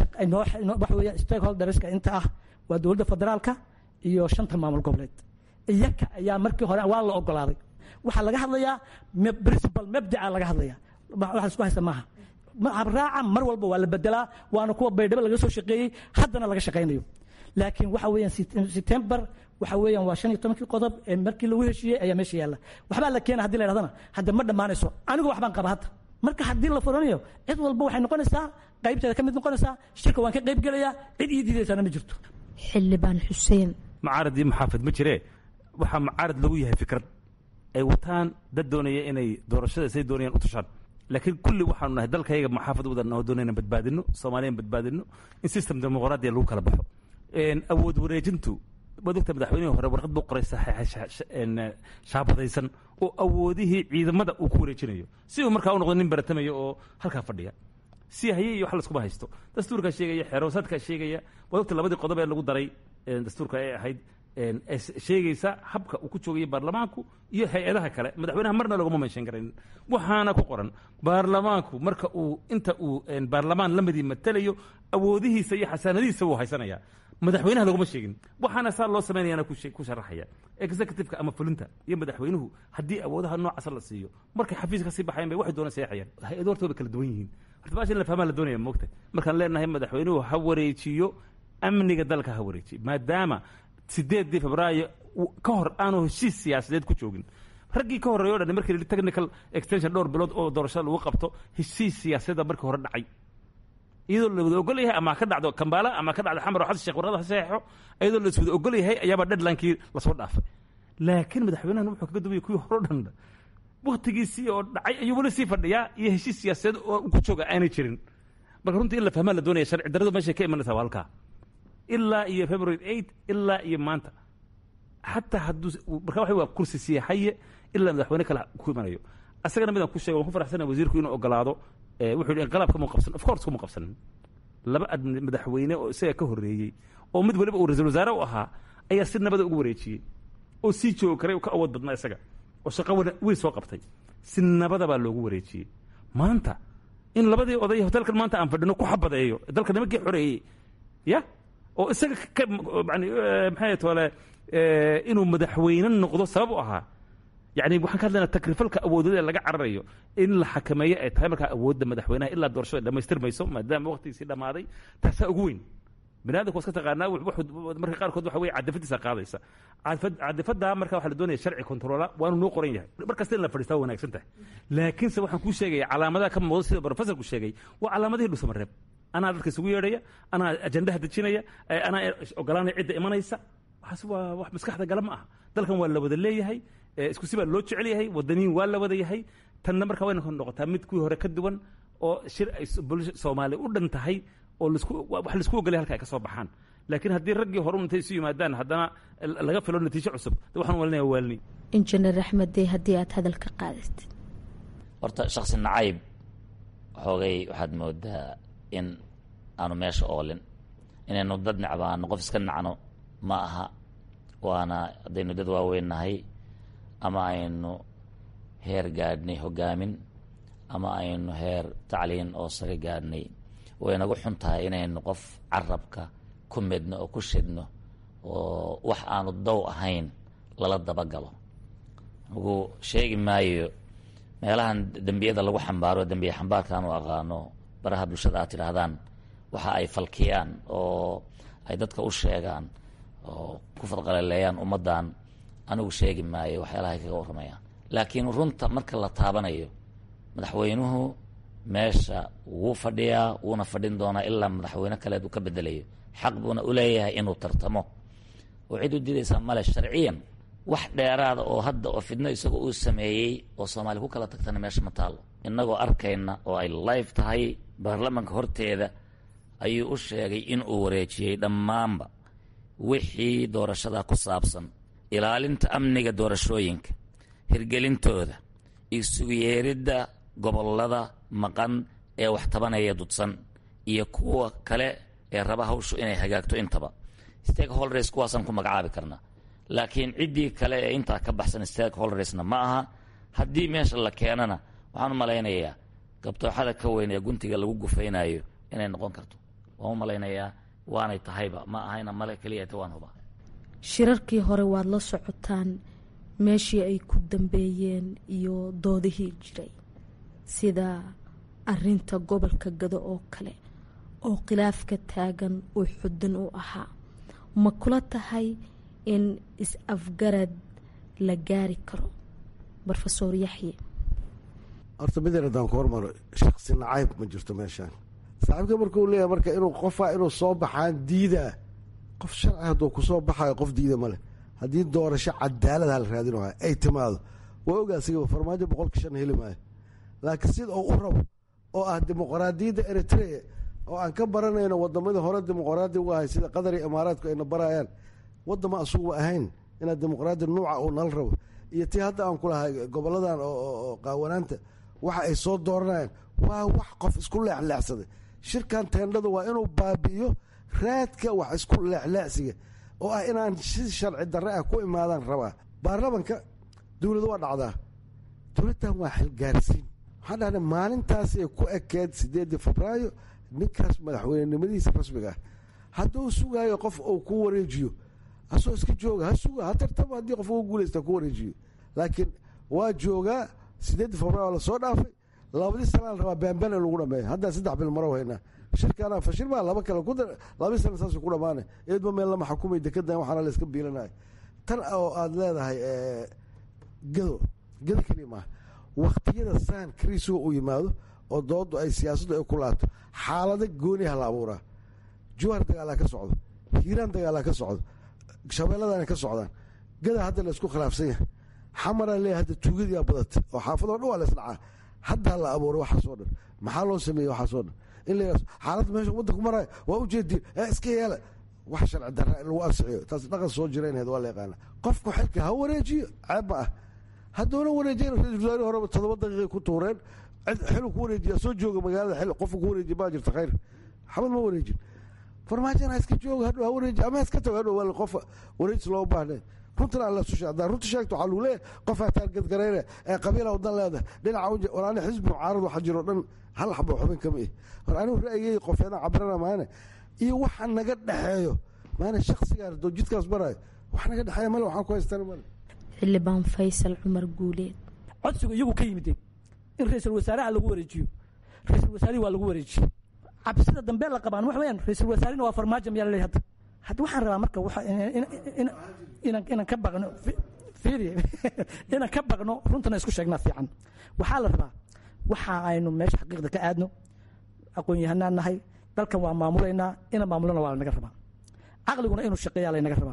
waxa weeye stakeholderska inta ah waa dowladda federaalka iyo shanta maamul goboleed iyaka ayaa markii hore waa la ogolaaday waxaa laga hadlayaa principal mabdaca laga hadlaya wax isku haysta maaha habraaca mar walba waa la bedelaa waana kuwa baydhabo laga soo shaqeeyey haddana laga shaqaynayo laakiin waxa weeyaan september waxa weeyaan waa shan iyo tobankii qodob ee markii lagu heshiiyey ayaa meesha yaalla waxbaa la keena hadii la yidhahdana hadda ma dhammaanayso anigu waxbaan qaba hadda marka haddii la furanayo cid walba waxay noqonaysaa qaybteeda ka mid noqonaysaa shirka waan ka qayb gelayaa cid ii diidaysaana ma jirto xildhibaan xuseen mucaarad iyo muxaafid ma jiree waxaa mucaarad lagu yahay fikrad ay wataan dad doonaya inay doorashada say doonayaan u tushaan laakiin kulli waxaanu nahay dalkayga muxaafad wadan oo doonayna badbaadino soomaaliyan badbaadino in system dimuqraadiya lagu kala baxo awood wareejintu waad ogta madaxweynihii hore warqad buu qoray shaabadaysan oo awoodihii ciidamada uu ku wareejinayo si uu markaa u noqdo nin baratamayo oo halkaa fadhiya si haye iyo wax laskuma haysto dastuurkaa sheegaya xeeroosaadkaa sheegaya waad ogta labadii qodob ee lagu daray dastuurka ee ahayd sheegaysa habka uu ku joogayo baarlamaanku iyo hay-adaha kale madaxweynaha marna laguma menshan karayn waxaana ku qoran baarlamaanku marka uu inta uu baarlamaan lamadii matalayo awoodihiisa iyo xasaanadihiisa wuu haysanaya madaxweynaha laguma sheegin waxaana saa loo samaynayaana ku sharaxaya executiveka ama fulinta iyo madaxweynuhu haddii awoodaha noocaasa la siiyo markay xafiis ka sii baxayan bay waxay doona seexayaan hay-ado horta way kala duwan yihiin horta baasha in la fahmaa la doonaya moogta markaan leenahay madaxweynuhu ha wareejiyo amniga dalka ha wareejiyo maadaama sideedii febraayo ka hor aanu heshiis siyaasadeed ku joogin raggii ka horreeyo o dhan markii technical extension dhowr bilood oo doorashada lagu qabto heshiis siyaasadeeda markii hore dhacay iyadoo la wada ogol yahay ama ka dhacdo kambaala ama ka dhacdo xamar oo xasan sheekh warada ha saxeexo iyadoo la is wada ogol yahay ayaaba deadlinekii lasoo dhaafay laakiin madaxweynahan wuxuu kaga duwaya kuwii hore o dhan waktigiisii oo dhacay ayuu weli sii fadhiyaa iyo heshiis siyaasadeed oo ku jooga aanay jirin marka runtii in la fahmaa la doonaya sharci darradu meeshay ka imanaysaa waa halkaa ilaa iyo february eight ilaa iyo maanta xataa hadduu marka waxa waa kursi siyaxaye ilaa madaxweyne kale ku imanayo asagana midaan ku sheega waan ku faraxsana wasiirku inuu ogolaado wuxuu yidhi inqalaab kama qabsan of course kuma qabsanin laba madaxweyne oo isaga ka horreeyey oo mid waliba uu ra-iisul wasaare u ahaa ayaa si nabada ugu wareejiyey oo sii joogi karay oo ka awood badnaa isaga oo shaqo weyn soo qabtay si nabada baa loogu wareejiyey maanta in labadii oday hotelkan maanta aan fadhino ku xabadeeyo dalka nimankii xoreeyey ya oo isaga ka yani maxay tole inuu madaxweyne noqdo sabab u ahaa yani waxaan ka hadlaynaa takrifalka awoodada ee laga cararayo in la xakameeyo ay tahay markaa awoodda madaxweynaha ilaa doorashada dhamaystirmayso maadaama waqtigiisii dhammaaday taasaa ugu weyn bini adamka waa iska taqaanaa marka qaarkood waxa weye cadafadiisa qaadaysa cadafaddaa marka waxa la doonaya sharci controla waanu noo qoran yahay mar kasta in la fadhiistaa waa wanaagsan tahay laakiinse waxaan kuu sheegaya calaamadaha ka muuqda sida professorku sheegay waa calaamadihii dhusamareeb anaa dadka isugu yeedhaya anaa ajandaha dejinaya anaa ogolaanaya cidda imanaysa waxaas waa wax maskaxda gala ma aha dalkan waa la wada leeyahay isku si baa loo jecel yahay wadaniin waa la wada yahay tanna marka wayna noqotaa mid kuwii hore ka duwan oo shir ay bulsha soomaaliya u dhan tahay oo lasku wax laisku ogolay halka ay ka soo baxaan laakiin haddii raggii hore intay isu yimaadaan haddana laga filo natiijo cusub waxaan walinaya waalni injineer axmed dey haddii aad hadal ka qaadatid horta shaksi nacayb xoogay waxaad moodaa in aanu meesha oolin inaynu dad necbaano qof iska nacno ma aha waana haddaynu dad waaweyn nahay ama aynu heer gaadhnay hogaamin ama aynu heer tacliin oo sare gaadhnay way nagu xun tahay inaynu qof carabka ku midno oo ku shidno oo wax aanu dow ahayn lala dabagalo anugu sheegi maayo meelahan dembiyada lagu xambaaro dembiye xambaarkaan u aqaano baraha bulshada aad tidhaahdaan waxa ay falkiyaan oo ay dadka u sheegaan oo ku fadqalaleeyaan ummaddan anigu sheegi maayo waxyaalaha ay kaga warramayaan laakiin runta marka la taabanayo madaxweynuhu meesha wuu fadhiyaa wuuna fadhin doonaa ilaa madaxweyne kaleed uu ka bedelayo xaq buuna u leeyahay inuu tartamo oo cid u diidaysaa male sharciyan wax dheeraada oo hadda oo fidno isagoo uu sameeyey oo soomaaliya ku kala tagtana meesha ma taalo innagoo arkayna oo ay live tahay baarlamanka horteeda ayuu u sheegay inuu wareejiyey dhammaanba wixii doorashada ku saabsan ilaalinta amniga doorashooyinka hirgelintooda isugu yeeridda gobollada maqan ee wax tabanaya dudsan iyo kuwa kale ee raba hawshu inay hagaagto intaba stakeholders kuwaasaan ku magacaabi karnaa laakiin ciddii kale ee intaa ka baxsan stakeholdersna ma aha haddii meesha la keenana waxaan u malaynayaa gabtooxada ka weyn ee guntiga lagu gufaynayo inay noqon karto waan u malaynayaa waanay tahayba ma ahayna male keliyata waan huba shirarkii hore waad la socotaan meeshii ay ku dambeeyeen iyo doodihii jiray sida arinta gobolka gado oo kale oo khilaafka taagan uu xudin u ahaa ma kula tahay in is-afgarad la gaari karo rofesor yaxye horta midan haddaan ku hormaro shaksi nacayb ma jirto meeshaan saaxiibka markuu leeyahay marka inuu qofaa inuu soo baxaan diidaa qof sharci hadduu kusoo baxayo qof diida ma leh haddii doorasho cadaalad hala raadinayo ay timaado waa ogaa sigaba farmaajo boqolka shan heli maayo laakiin sida uu u rabo oo ah dimuqraadiyadda eritrea oo aan ka baranayno wadamadii hore dimuqraadi uga ahay sida qatar iyo imaaraadku ayna barayaan wadama asuguba ahayn inaad dimuqraadi nuuca uu nala rabo iyo tii hadda aan kulahay goboladan oo qaawanaanta waxa ay soo dooranayaan waa wax qof isku leexleexsaday shirkan teendhadu waa inuu baabi'iyo raadka wax isku leexleexsiga oo ah inaan si sharci darre ah ku imaadaan rabaa baarlamanka dowladu waa dhacdaa dowladdan waa xilgaarsiin waxaan dhahnay maalintaas ay ku ekeed sideedii febraayo ninkaas madaxweynenimadiisa rasmiga ah hadduu sugaayo qof uu ku wareejiyo hasoo iska jooga ha suga ha tartamo haddii qof ugu guulaysta ku wareejiyo laakiin waa joogaa sideedii febraayo lasoo dhaafay labadii sanaa la rabaa baanbaan in lagu dhameeyo haddaan saddex bil maro haynaa shirkaana fashil baa laba kale ku labadii sana saas ku dhamaanay eedba meel lama xukumay dekedan waxaana la iska biilanaya tan oo aada leedahay gado gado keliya maaha waktiyada saan kriisuga uu yimaado oo doodu ay siyaasaddu ay ku laato xaalado gooniha la abuuraa juwaar dagaalaa ka socdo hiiraan dagaalaa ka socdo shabeelladana ka socdaan gada hadda la isku khilaafsan yahay xamaraa leeyahay hadda tuugadiyaa badatay oo xaafadoo dhan waa la isdhacaa haddaa la abuuray waxaasoo dhan maxaa loo sameeyey waxaasoo dhan in la yidhahdo xaaladda meesha waddanku maraayo waa ujeediin ee iska yeela wax sharci darra in lagu ansixiyo taas dhaqan soo jiraynahed waa la yaqaana qofku xilka ha wareejiyo ceeb ma ah hadduuna wareejiyan ra-isul wasaare horeba toddoba daqiiqay ku tuureen xilu ku wareejiya soo jooga magaalada xil qofku ku wareejiya baa jirta khayr xabad ma wareejin farmaajana iska jooga hadhow ha wareeji ama iska tago hadhow waa qof wareejis loo baahneen runtana aan lasu sheeg hadaa runta sheegto waxaa lagu leeyahay qof hataan gadgarayne ee qabiila wadan leedahay dhinaca uja war ani xisbi mucaarad waxa jiro dhan hal xabo xubin kama ih war anigu ra'yigay qofeeda cabirana maane iyo waxa naga dhexeeyo maane shaksigaa doo jidkaas marayo wax naga dhexeeya male waxaan ku haystana male xildhibaan faysal cumar guuleed codsigu iyagu ka yimideen in ra-iisul wasaaraha lagu wareejiyo ra-iisul wasaarihi waa lagu wareejiyo cabsida dambe la qabaan waxa weyaan ra-iisul wasaarina waa farmaajo miyaa laleeyahay hadda hadda waxaan rabaa marka waxa inaan inaan ka baqno fiiri inaan ka baqno runtana isku sheegnaa fiican waxaa la rabaa waxa aynu meesha xaqiiqda ka aadno aqoon-yahanaan nahay dalkan waa maamulaynaa ina maamulana waa lanaga rabaa caqliguna inuu shaqeeyaa laynaga rabaa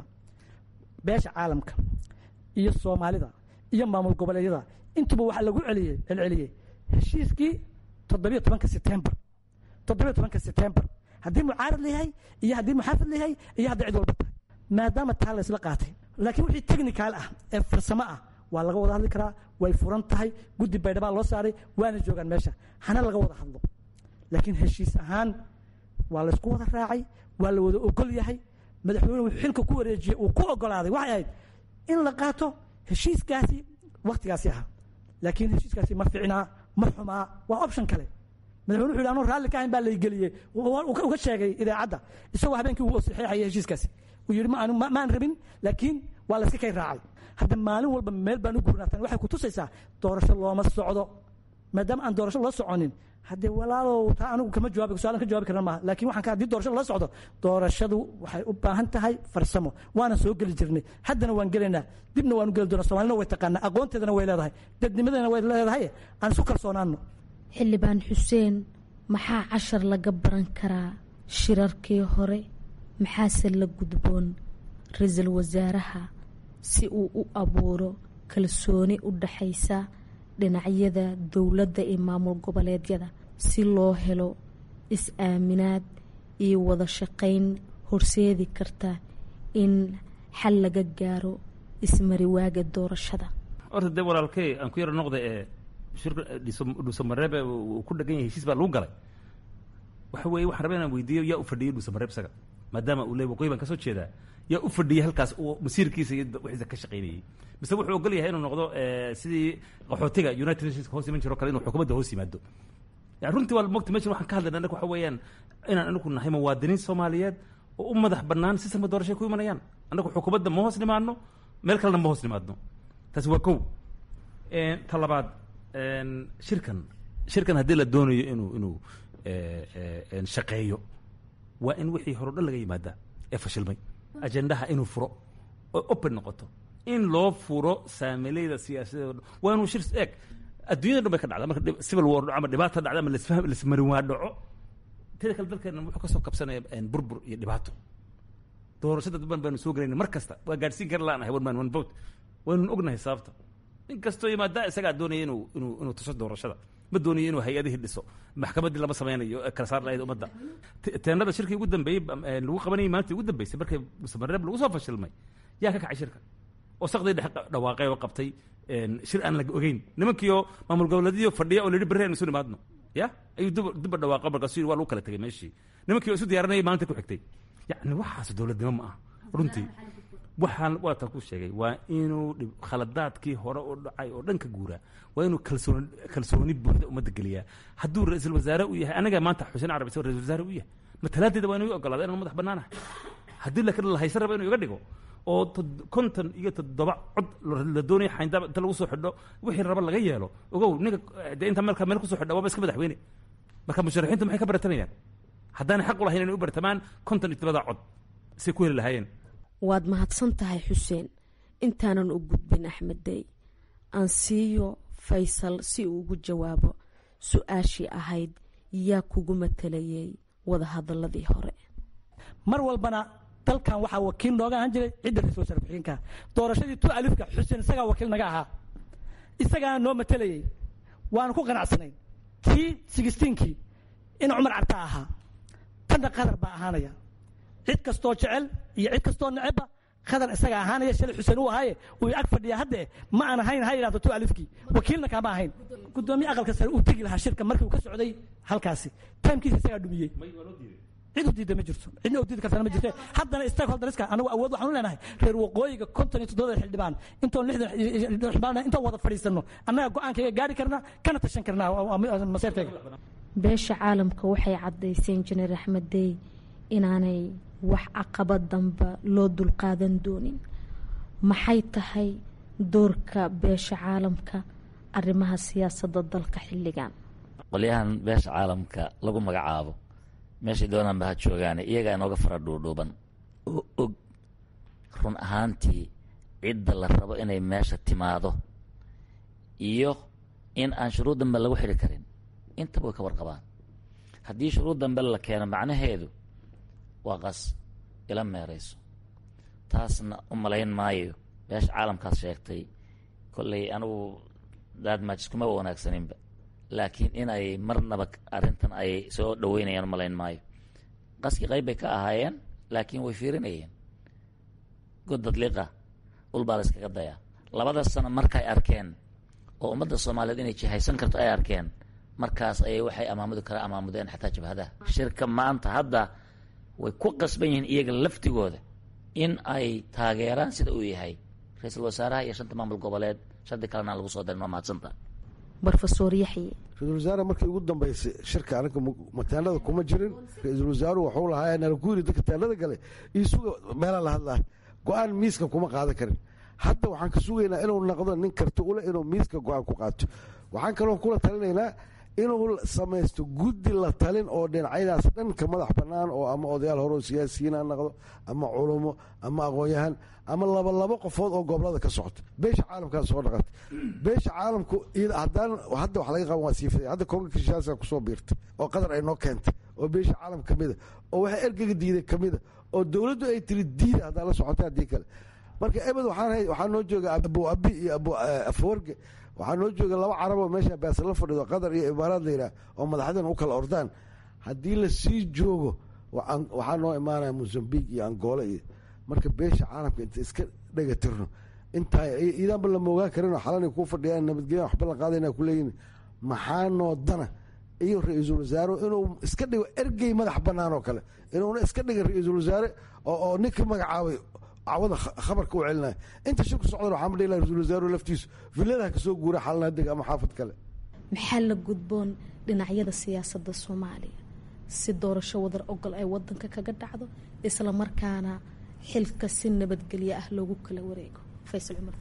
beesha caalamka iyo soomaalida iyo maamul goboleedyada intuba waxaa lagu celiyey celceliyey heshiiskii toddobiyo tobanka setembar toddobiyo tobanka setembar haddii mucaarad layahay iyo haddii muxaafid layahay iyo hadday cid walba tahay maadaama taa la isla qaatay laakiin wixii technical ah ee farsamo ah waa laga wada hadli karaa way furan tahay guddi baydhabaa loo saaray waana joogaan meesha hana laga wada hadlo laakiin heshiis ahaan waa laysku wada raacay waa la wada ogol yahay madaxweynuhu xilka ku wareejiyey uu ku ogolaaday waxay ahayd in la qaato heshiiskaasi waktigaasi ahaa laakiin heshiiskaasi ma ficnaa ma xumaa waa option kale madaxweyne wuxu yidhi anuu raalli ka ahayn baa laygeliyey uga sheegay idaacadda isagoo habeenkii uu saxeexayay heshiiskaasi uu yidhi maan rabin laakiin waa layska kay raacay hadda maalin walba meel baan u gurnaatan waxay ku tusaysaa doorasho looma socdo maadaama aan doorasho loo soconin haddee walaalow taa anigu kama jawaabi su-aalan ka jawaabi karna maaha lakin waxaan ka haddii doorashada la socdo doorashadu waxay u baahan tahay farsamo waana soo geli jirnay haddana waan gelaynaa dibna waanu geli doonaa somalina way taqaanaa aqoonteedana way leedahay dadnimadana way leedahay aan isku kalsoonaano xildhibaan xuseen maxaa cashar laga baran karaa shirarkii hore maxaase la gudboon ra-iisul wasaaraha si uu u abuuro kalsooni u dhaxaysa dhinacyada dowladda iyo maamul goboleedyada si loo helo is-aaminaad iyo wada shaqayn horseedi karta in xal laga gaaro ismariwaaga doorashada horta dee walaalkey aan ku yaro noqda ee shirka dhuusamareebe uu ku dhegan yahay heshiis baa lagu galay waxa weeye waxaan rabaa inaan weydiiyo yaa u fadhiyey dhuusamareeb isaga maadaama uu leey waqooyi baan ka soo jeedaa yaa u fadhiyey halkaas uu masiirkiisa iyo wixiisa ka shaqaynayey mise wuxuu ogol yahay inuu noqdo sidii qaxootiga united nations hoos iman jiro kale inuu xukuumadda hoos yimaado yani runtii waa mogta meshan waxaan ka hadlayna annaga waxa weeyaan inaan anagu nahay muwaadiniin soomaaliyeed oo u madax bannaan sistamka doorashay ku imanayaan annagu xukuumadda ma hoos nimaadno meel kalena ma hoos nimaadno taasi waa kow ta labaad shirkan shirkan haddii la doonayo inuu inuu shaqeeyo waa in wixii hore o dhan laga yimaadaa ee fashilmay ajendaha inuu furo oo open noqoto in loo furo saamileyda siyaasadeed o dhan waa inuu shir eeg adduunyada dhan bay ka dhacda marka civil war dhaco ama dhibaata dhacda ama lasfaham lasmarin waa dhaco teda kale dalkeena wuxuu kasoo kabsanaya burbur iyo dhibaato doorashada duban baanu soo gelayna mar kasta waa gaadhsiin kara laanahay one man one vote waynun ognahay sababta in kastoo yimaadaa isagaa doonaya inuu inuu inuu tuso doorashada ma doonayo inuu hay-adihii dhiso maxkamaddii lama sameynayo kala saar lahayd ummadda teenada shirkii ugu dambeeyey lagu qabanayay maalintii ugu dambeysay markay musamareeb lagu soo fashilmay yaa ka kacay shirka oo sakdii dhex dhawaaqay oo qabtay shir aan la ogeyn nimankiioo maamul goboleedyadiyo fadhiya oo la yidhi berri aynu isu nimaadno ya ayuu dib dibba dhawaaqo markaasu yidhi waa lagu kala tegay meeshii nimankii oo isu diyaarinayay maalinta ku xigtay yacni waxaas dowladnimo ma aha runtii waxaan waa tan ku sheegay waa inuu khaladaadkii hore u dhacay oo dhan ka guuraa waa inuu kalsooni kalsooni buuxda ummadda geliyaa hadduu ra-iisul wasaare u yahay anaga maanta xuseen carabi isagoo ra-isul wasaare u yahay matalaadeeda waa inuu ogolaada inaan madax bannaanahay haddii laakiin la haysan raba inuu iga dhigo oo konton iyo toddoba cod la doonaya xayndaab inta lagu soo xidho wixii raba laga yeelo ogow ninka dee inta marka meel kusoo xidha waaba iska madaxweyne marka musharaxiintu maxay ka baratamayaan haddaanay xaq u lahayn inay u bartamaan konton iyo toddobada cod say ku heli lahaayeen waad mahadsan tahay xuseen intaanan u gudbin axmed dey aan siiyo faysal si uu ugu jawaabo su-aashii ahayd yaa kugu matalayay wadahadaladii hore mar walbana dalkan waxaa wakiil nooga ahaan jiray cidda ra-isul wasaare ku-xigeenka doorashadii tu alifka xuseen isagaa wakiil naga ahaa isagaana noo matalayey waanu ku qanacsanayn tii sigistiinkii in cumar carta ahaa tanna qadar baa ahaanaya cid kastoo jecel iyo cid kastoo necebba qadar isaga ahaanaya shalay xuseen u ahaaye uu ag fadhiya hadde ma aan ahayn ha yidhahdo tu alifkii wakiilna kaama ahayn guddoomiye aqalka sare uu tegi lahaa shirka markii uu ka socday halkaasi taimkiisa isagaa dhumiyey cid u diida ma jirto cidna u diidi kartana ma jirte haddana stakeholderska anagu awood waxaan u leenahay reer waqooyiga konton iyo toddobada xildhibaan intoon lixdan xildhibaan intoon wada fadhiisano annaga go-aankayga gaari karna kana tashan karnaa maseerkayga beesha caalamka waxay caddaysay injineer axmed dey inaanay wax caqabad damba loo dulqaadan doonin maxay tahay doorka beesha caalamka arrimaha siyaasadda dalka xilligan qolyahan beesha caalamka lagu magacaabo meeshay doonaan ba ha joogaane iyagaa inooga fara dhuudhuuban oo og run ahaantii cidda la rabo inay meesha timaado iyo in aan shuruud dambe lagu xidhi karin intaba way ka warqabaan haddii shuruud dambe la keeno macnaheedu waa qas ila meerayso taasna u malayn maayo beesha caalamkaas sheegtay kolley anigu daadmaajis kumaba wanaagsaninba laakiin in ay marnaba arrintan ay soo dhaweynayaan malayn maayo qaskii qayb bay ka ahaayeen laakiin way fiirinayeen godad liqa ulbaa la iskaga dayaa labada sano markay arkeen oo ummadda soomaaliyeed inay jihaysan karto ay arkeen markaas ayay waxay amaamudi kara amaamudeen xataa jabhadaha shirka maanta hadda way ku qasban yihiin iyaga laftigooda in ay taageeraan sida uu yahay ra-iisul wasaaraha iyo shanta maamul goboleed shanti kalena lagu soo darin waa mahadsanta brofesor yaxye ra-isul wasaare markii ugu dambeysay shirka anaga mataalada kuma jirin ra-iisul wasaaruhu waxuu lahaa nala ku yiri dadka taalada gale iyo suga meelaa la hadlaa go-aan miiska kuma qaadan karin hadda waxaan ka sugaynaa inuu noqdo nin karti ule inuu miiska go-aan ku qaato waxaan kaloo kula talinaynaa inuu samaysto guddi la talin oo dhinacyadaas dhan ka madax bannaan oo ama odayaal hore oo siyaasiyiin ha noqdo ama culumo ama aqoon-yahan ama laba labo qofood oo gobolada ka socota beesha caalamkaa soo dhaqantay beesha caalamku haddaan hadda wax laga qaban waa siifaday hadda konga kishaasa kusoo biirtay oo qadar ay noo keentay oo beesha caalam ka mida oo waxa ergega diiday ka mida oo dowladdu ay tiri diida haddaa la socota haddii kale marka ebed waxaa noo jooga abu abi iyo abu afawarge waxaa noo jooga laba caraboo meesha baasa la fadhido qatar iyo imaaraad la yidhaah oo madaxdan u kala ordaan haddii la sii joogo waxaa noo imaanaya mozambique iyo angola iyo marka beesha caalamka inta iska dhegatirno intaa iidaanba lama ogaan karinoo xalanay kuu fadhiyaan nabadgelya waxba la qaadayna kuleeyihin maxaa noo dana iyo ra-iisul wasaare inuu iska dhigo ergey madax bannaan oo kale inuuna iska dhigin ra-iisul wasaare oo ninka magacaabay cawada khabarka u celinaya inta shirku socdan waxaa ma dhihi laha ra-isul wasaaruhu laftiisu villadaha kasoo guura xalana deg ama xaafad kale maxaa la gudboon dhinacyada siyaasadda soomaaliya si doorasho wadar ogol ay wadanka kaga dhacdo isla markaana xilka si nabadgelyo ah loogu kala wareego faysal cumar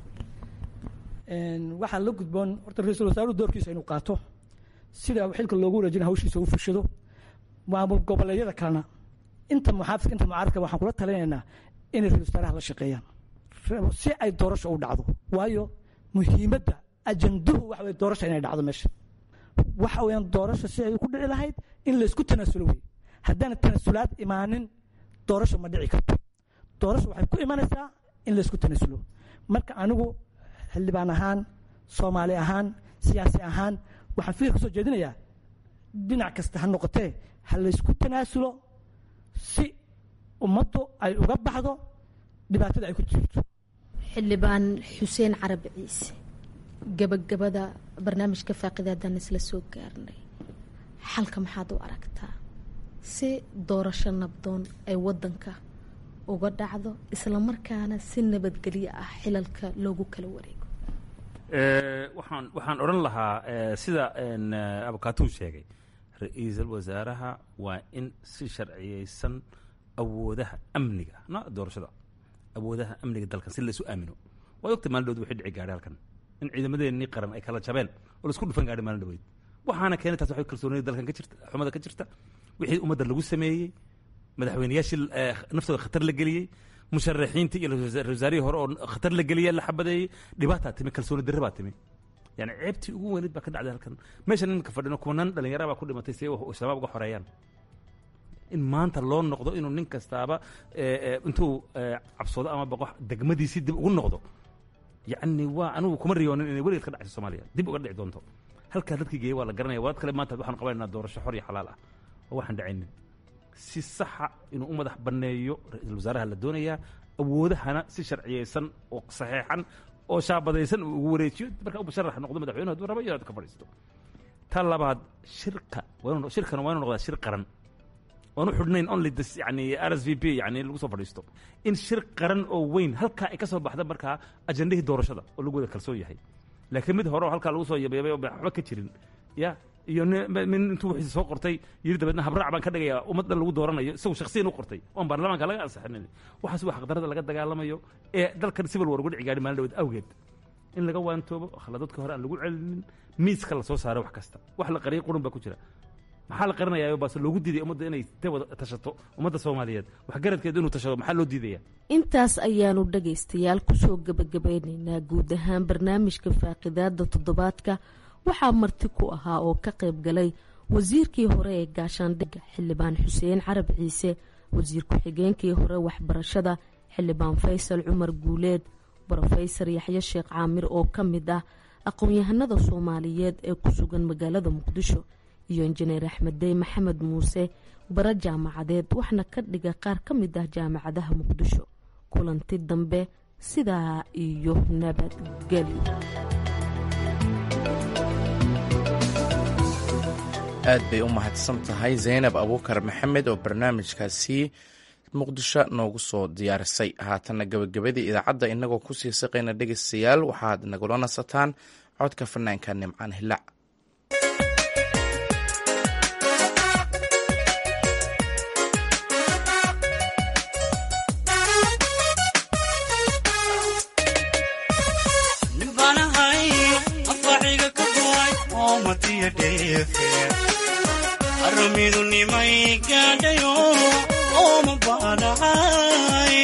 waxaa la gudboon horta ra-iisul wasaaruhu doorkiisa inuu qaato sida xilka loogu wareejina hawshiisa u fushado maamul goboleedyada kalena inta muxaafidka inta mucaaradka waxaan kula talinaynaa inay ra-isul wasaaraha la shaqeeyaan si ay doorasho u dhacdo waayo muhiimadda ajanduhu waxa weye doorasha inay dhacdo meesha waxa weeyaan doorasho si ay ku dhici lahayd in laysku tanaasulo wey haddaana tanaasulaad imaanin doorasho ma dhici karto doorasho waxay ku imanaysaa in laysku tanaasulo marka anigu xildhibaan ahaan soomaali ahaan siyaasi ahaan waxaan fikir ka soo jeedinayaa dhinac kasta ha noqotee ha laysku tanaasulo si ummaddu ay uga baxdo dhibaatada ay ku jirto xildhibaan xuseen carabi ciise gabagabada barnaamijka faaqidaadaan isla soo gaarnay xalka maxaad u aragtaa si doorasho nabdoon ay wadanka uga dhacdo islamarkaana si nabadgelyo ah xilalka loogu kala wareego waxaan waxaan odhan lahaa sida abukaatuu sheegay ra-iisul wasaaraha waa in si sharciyeysan awoodaha amniga no doorashada awoodaha amniga dalkan si laysu aamino waad ogtay maalin dhowd wixii dhici gaadhay halkan in ciidamadeenii qaran ay kala jabeen oo laisku dhufan gaadhay maalin dhaweyd waxaana keenay taas waxay kalsoonida dalkan ka jirta xumada ka jirta wixii ummadda lagu sameeyey madaxweyneyaashii naftooda khatar la geliyey musharaxiintii iyo ra-isul wasaarihii hore oo khatar la geliyey la xabadeeyey dhibaataa timi kalsooni darre baa timi yani ceebtii ugu weyneyd baa ka dhacday halkan meeshan iminka fadhino kumanaan dhalinyara baa ku dhimatay si ay shabaab uga xoreeyaan in maanta loo noqdo inuu nin kastaaba intuu cabsoodo ama baqo degmadiisii dib ugu noqdo yacni waa anigu kuma riyoonin inay weligeed ka dhacayso soomaaliya dib uga dhici doonto halkaa dadkii geeyey waa la garanaya waad kale maanta waxaan qabanaynaa doorasho xor iyo xalaal ah oo waxaan dhacaynin si saxa inuu u madax banneeyo ra-iisul wasaaraha la doonayaa awoodahana si sharciyeysan oo saxeexan oo shaabadaysan uu ugu wareejiyo markaa u musharax noqdo madaxweynuhu hadduu rabo iyo ka fadhiisto ta labaad shirka shirkana waa inuu noqdaa shir qaran oan u xidhnayn only this yani r s v p yani lagu soo fadhiisto in shir qaran oo weyn halkaa ay ka soo baxda markaa ajandahii doorashada oo lagu wada kalsoon yahay laakiin mid hore oo halkaa lagu soo yabeebay oo waxba ka jirin ya iyo min intuu wixiisa soo qortay yiri dabeedna habraac baan ka dhigayaa ummad dhan lagu dooranayo isagu shaksiyan u qortay oon baarlamaanka laga ansixinin waxaas waa xaqdarada laga dagaalamayo ee dalkan civil war uga dhici gaadhi maalin dhaweed awgeed in laga waantoobo khaladadka hore aan lagu celinin miiska la soo saaro wax kasta wax la qariyay qurun baa ku jira maxaa la qarinayaa baase loogu diiday ummadda inay ta wada tashato ummadda soomaaliyeed waxgaradkeedu inuu tashado maxaa loo diidaya intaas ayaanu dhagaystayaal kusoo gebagabeynaynaa guud ahaan barnaamijka faaqidaada toddobaadka waxaa marti ku ahaa oo ka qayb galay wasiirkii hore ee gaashaandhigga xildhibaan xuseen carab ciise wasiir ku-xigeenkii hore waxbarashada xildhibaan faysal cumar guuleed brofesor yaxye sheekh caamir oo ka mid ah aqoon-yahanada soomaaliyeed ee ku sugan magaalada muqdisho iyo injineer axmed dey maxamed muuse bara jaamacadeed waxna ka dhiga qaar ka mid ah jaamacadaha muqdisho kulanti dambe sidaa iyo nabadgelyo aad bay u mahadsan tahay zaynab abuukar maxamed oo barnaamijkaasi muqdisho noogu soo diyaarisay haatanna gebagabadii idaacadda inagoo kusii saqayna dhegeystayaal waxaad nagula nasataan codka fanaanka nimcaan hilac aramidu nimay gaadhayo ooma baanahay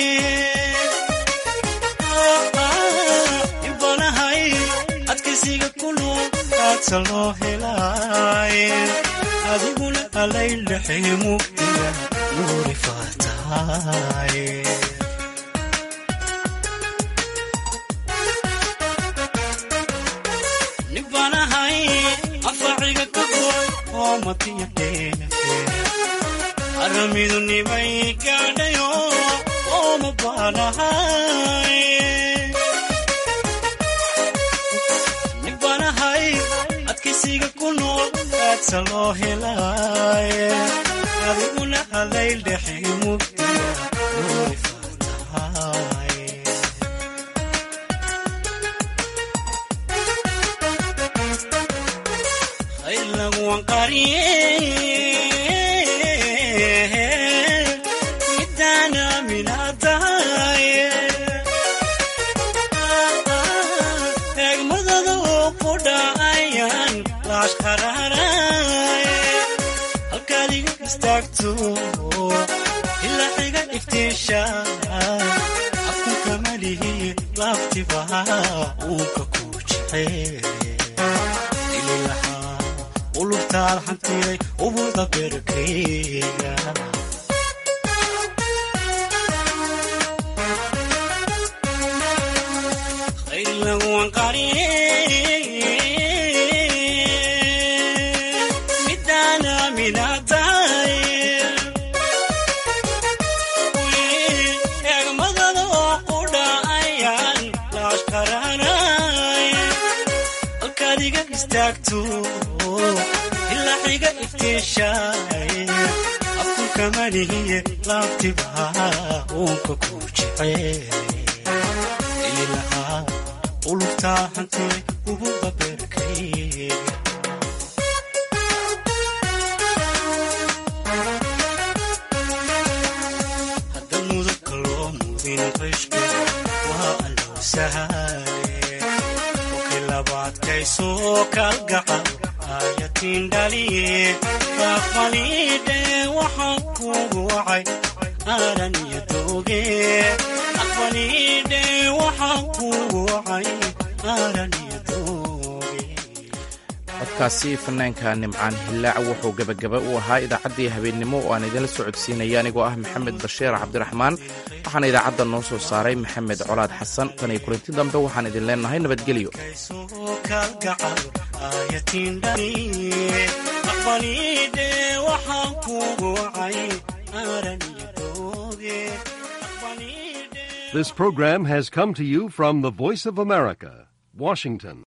ibanahay adkaysiga kunool kaadsa loo helay adiguna alaydhaxay mugdiga nuuri faatahay nibanahay afaciga ka goy aramidu nimay gaadhayo ooma baanahay nibanahay adkaysiga ku nool kaadsa loo helay adiguna alaydhaxay mugdiga nuuri faatahay midana minatahay eegmadada oo ku dhacayaan laashkaraaray halkaad iga istaagto ilaa xiga iftiisha afkunka malihi laaftiba uunka ku jecel ulubtaad xantiday ubuda berkeyga khaylaguan qariye midana minatahay eegmadada oo ku dhacayaan laashkaranay halkaad iga istaagto ilaa xiga iftiishay afkunka malihiye laabtiba uunka ku jecel ilahaa ulubtaa hantay ubuda berkayga haddan mudabka loo mudin qishku waa allow sahale okay labaadkaysoo kalgacal ayatiin dhaliye aqbalidhe waxaan kugu wacay aaran iyo dooge aqbalidhe waxaan kugu wacay aaran iyo dooge codkaasi fanaanka nimcaan hillaac wuxuu gebagaba u ahaa idaacaddii habeennimo oo aan idinla socodsiinaya anigoo ah maxamed bashiir cabdiraxmaan waxaana idaacadda noo soo saaray maxamed colaad xasan tan iyo kulanti dambe waxaan idin leenahay nabadgelyo This program has come to you from the Voice of America, Washington.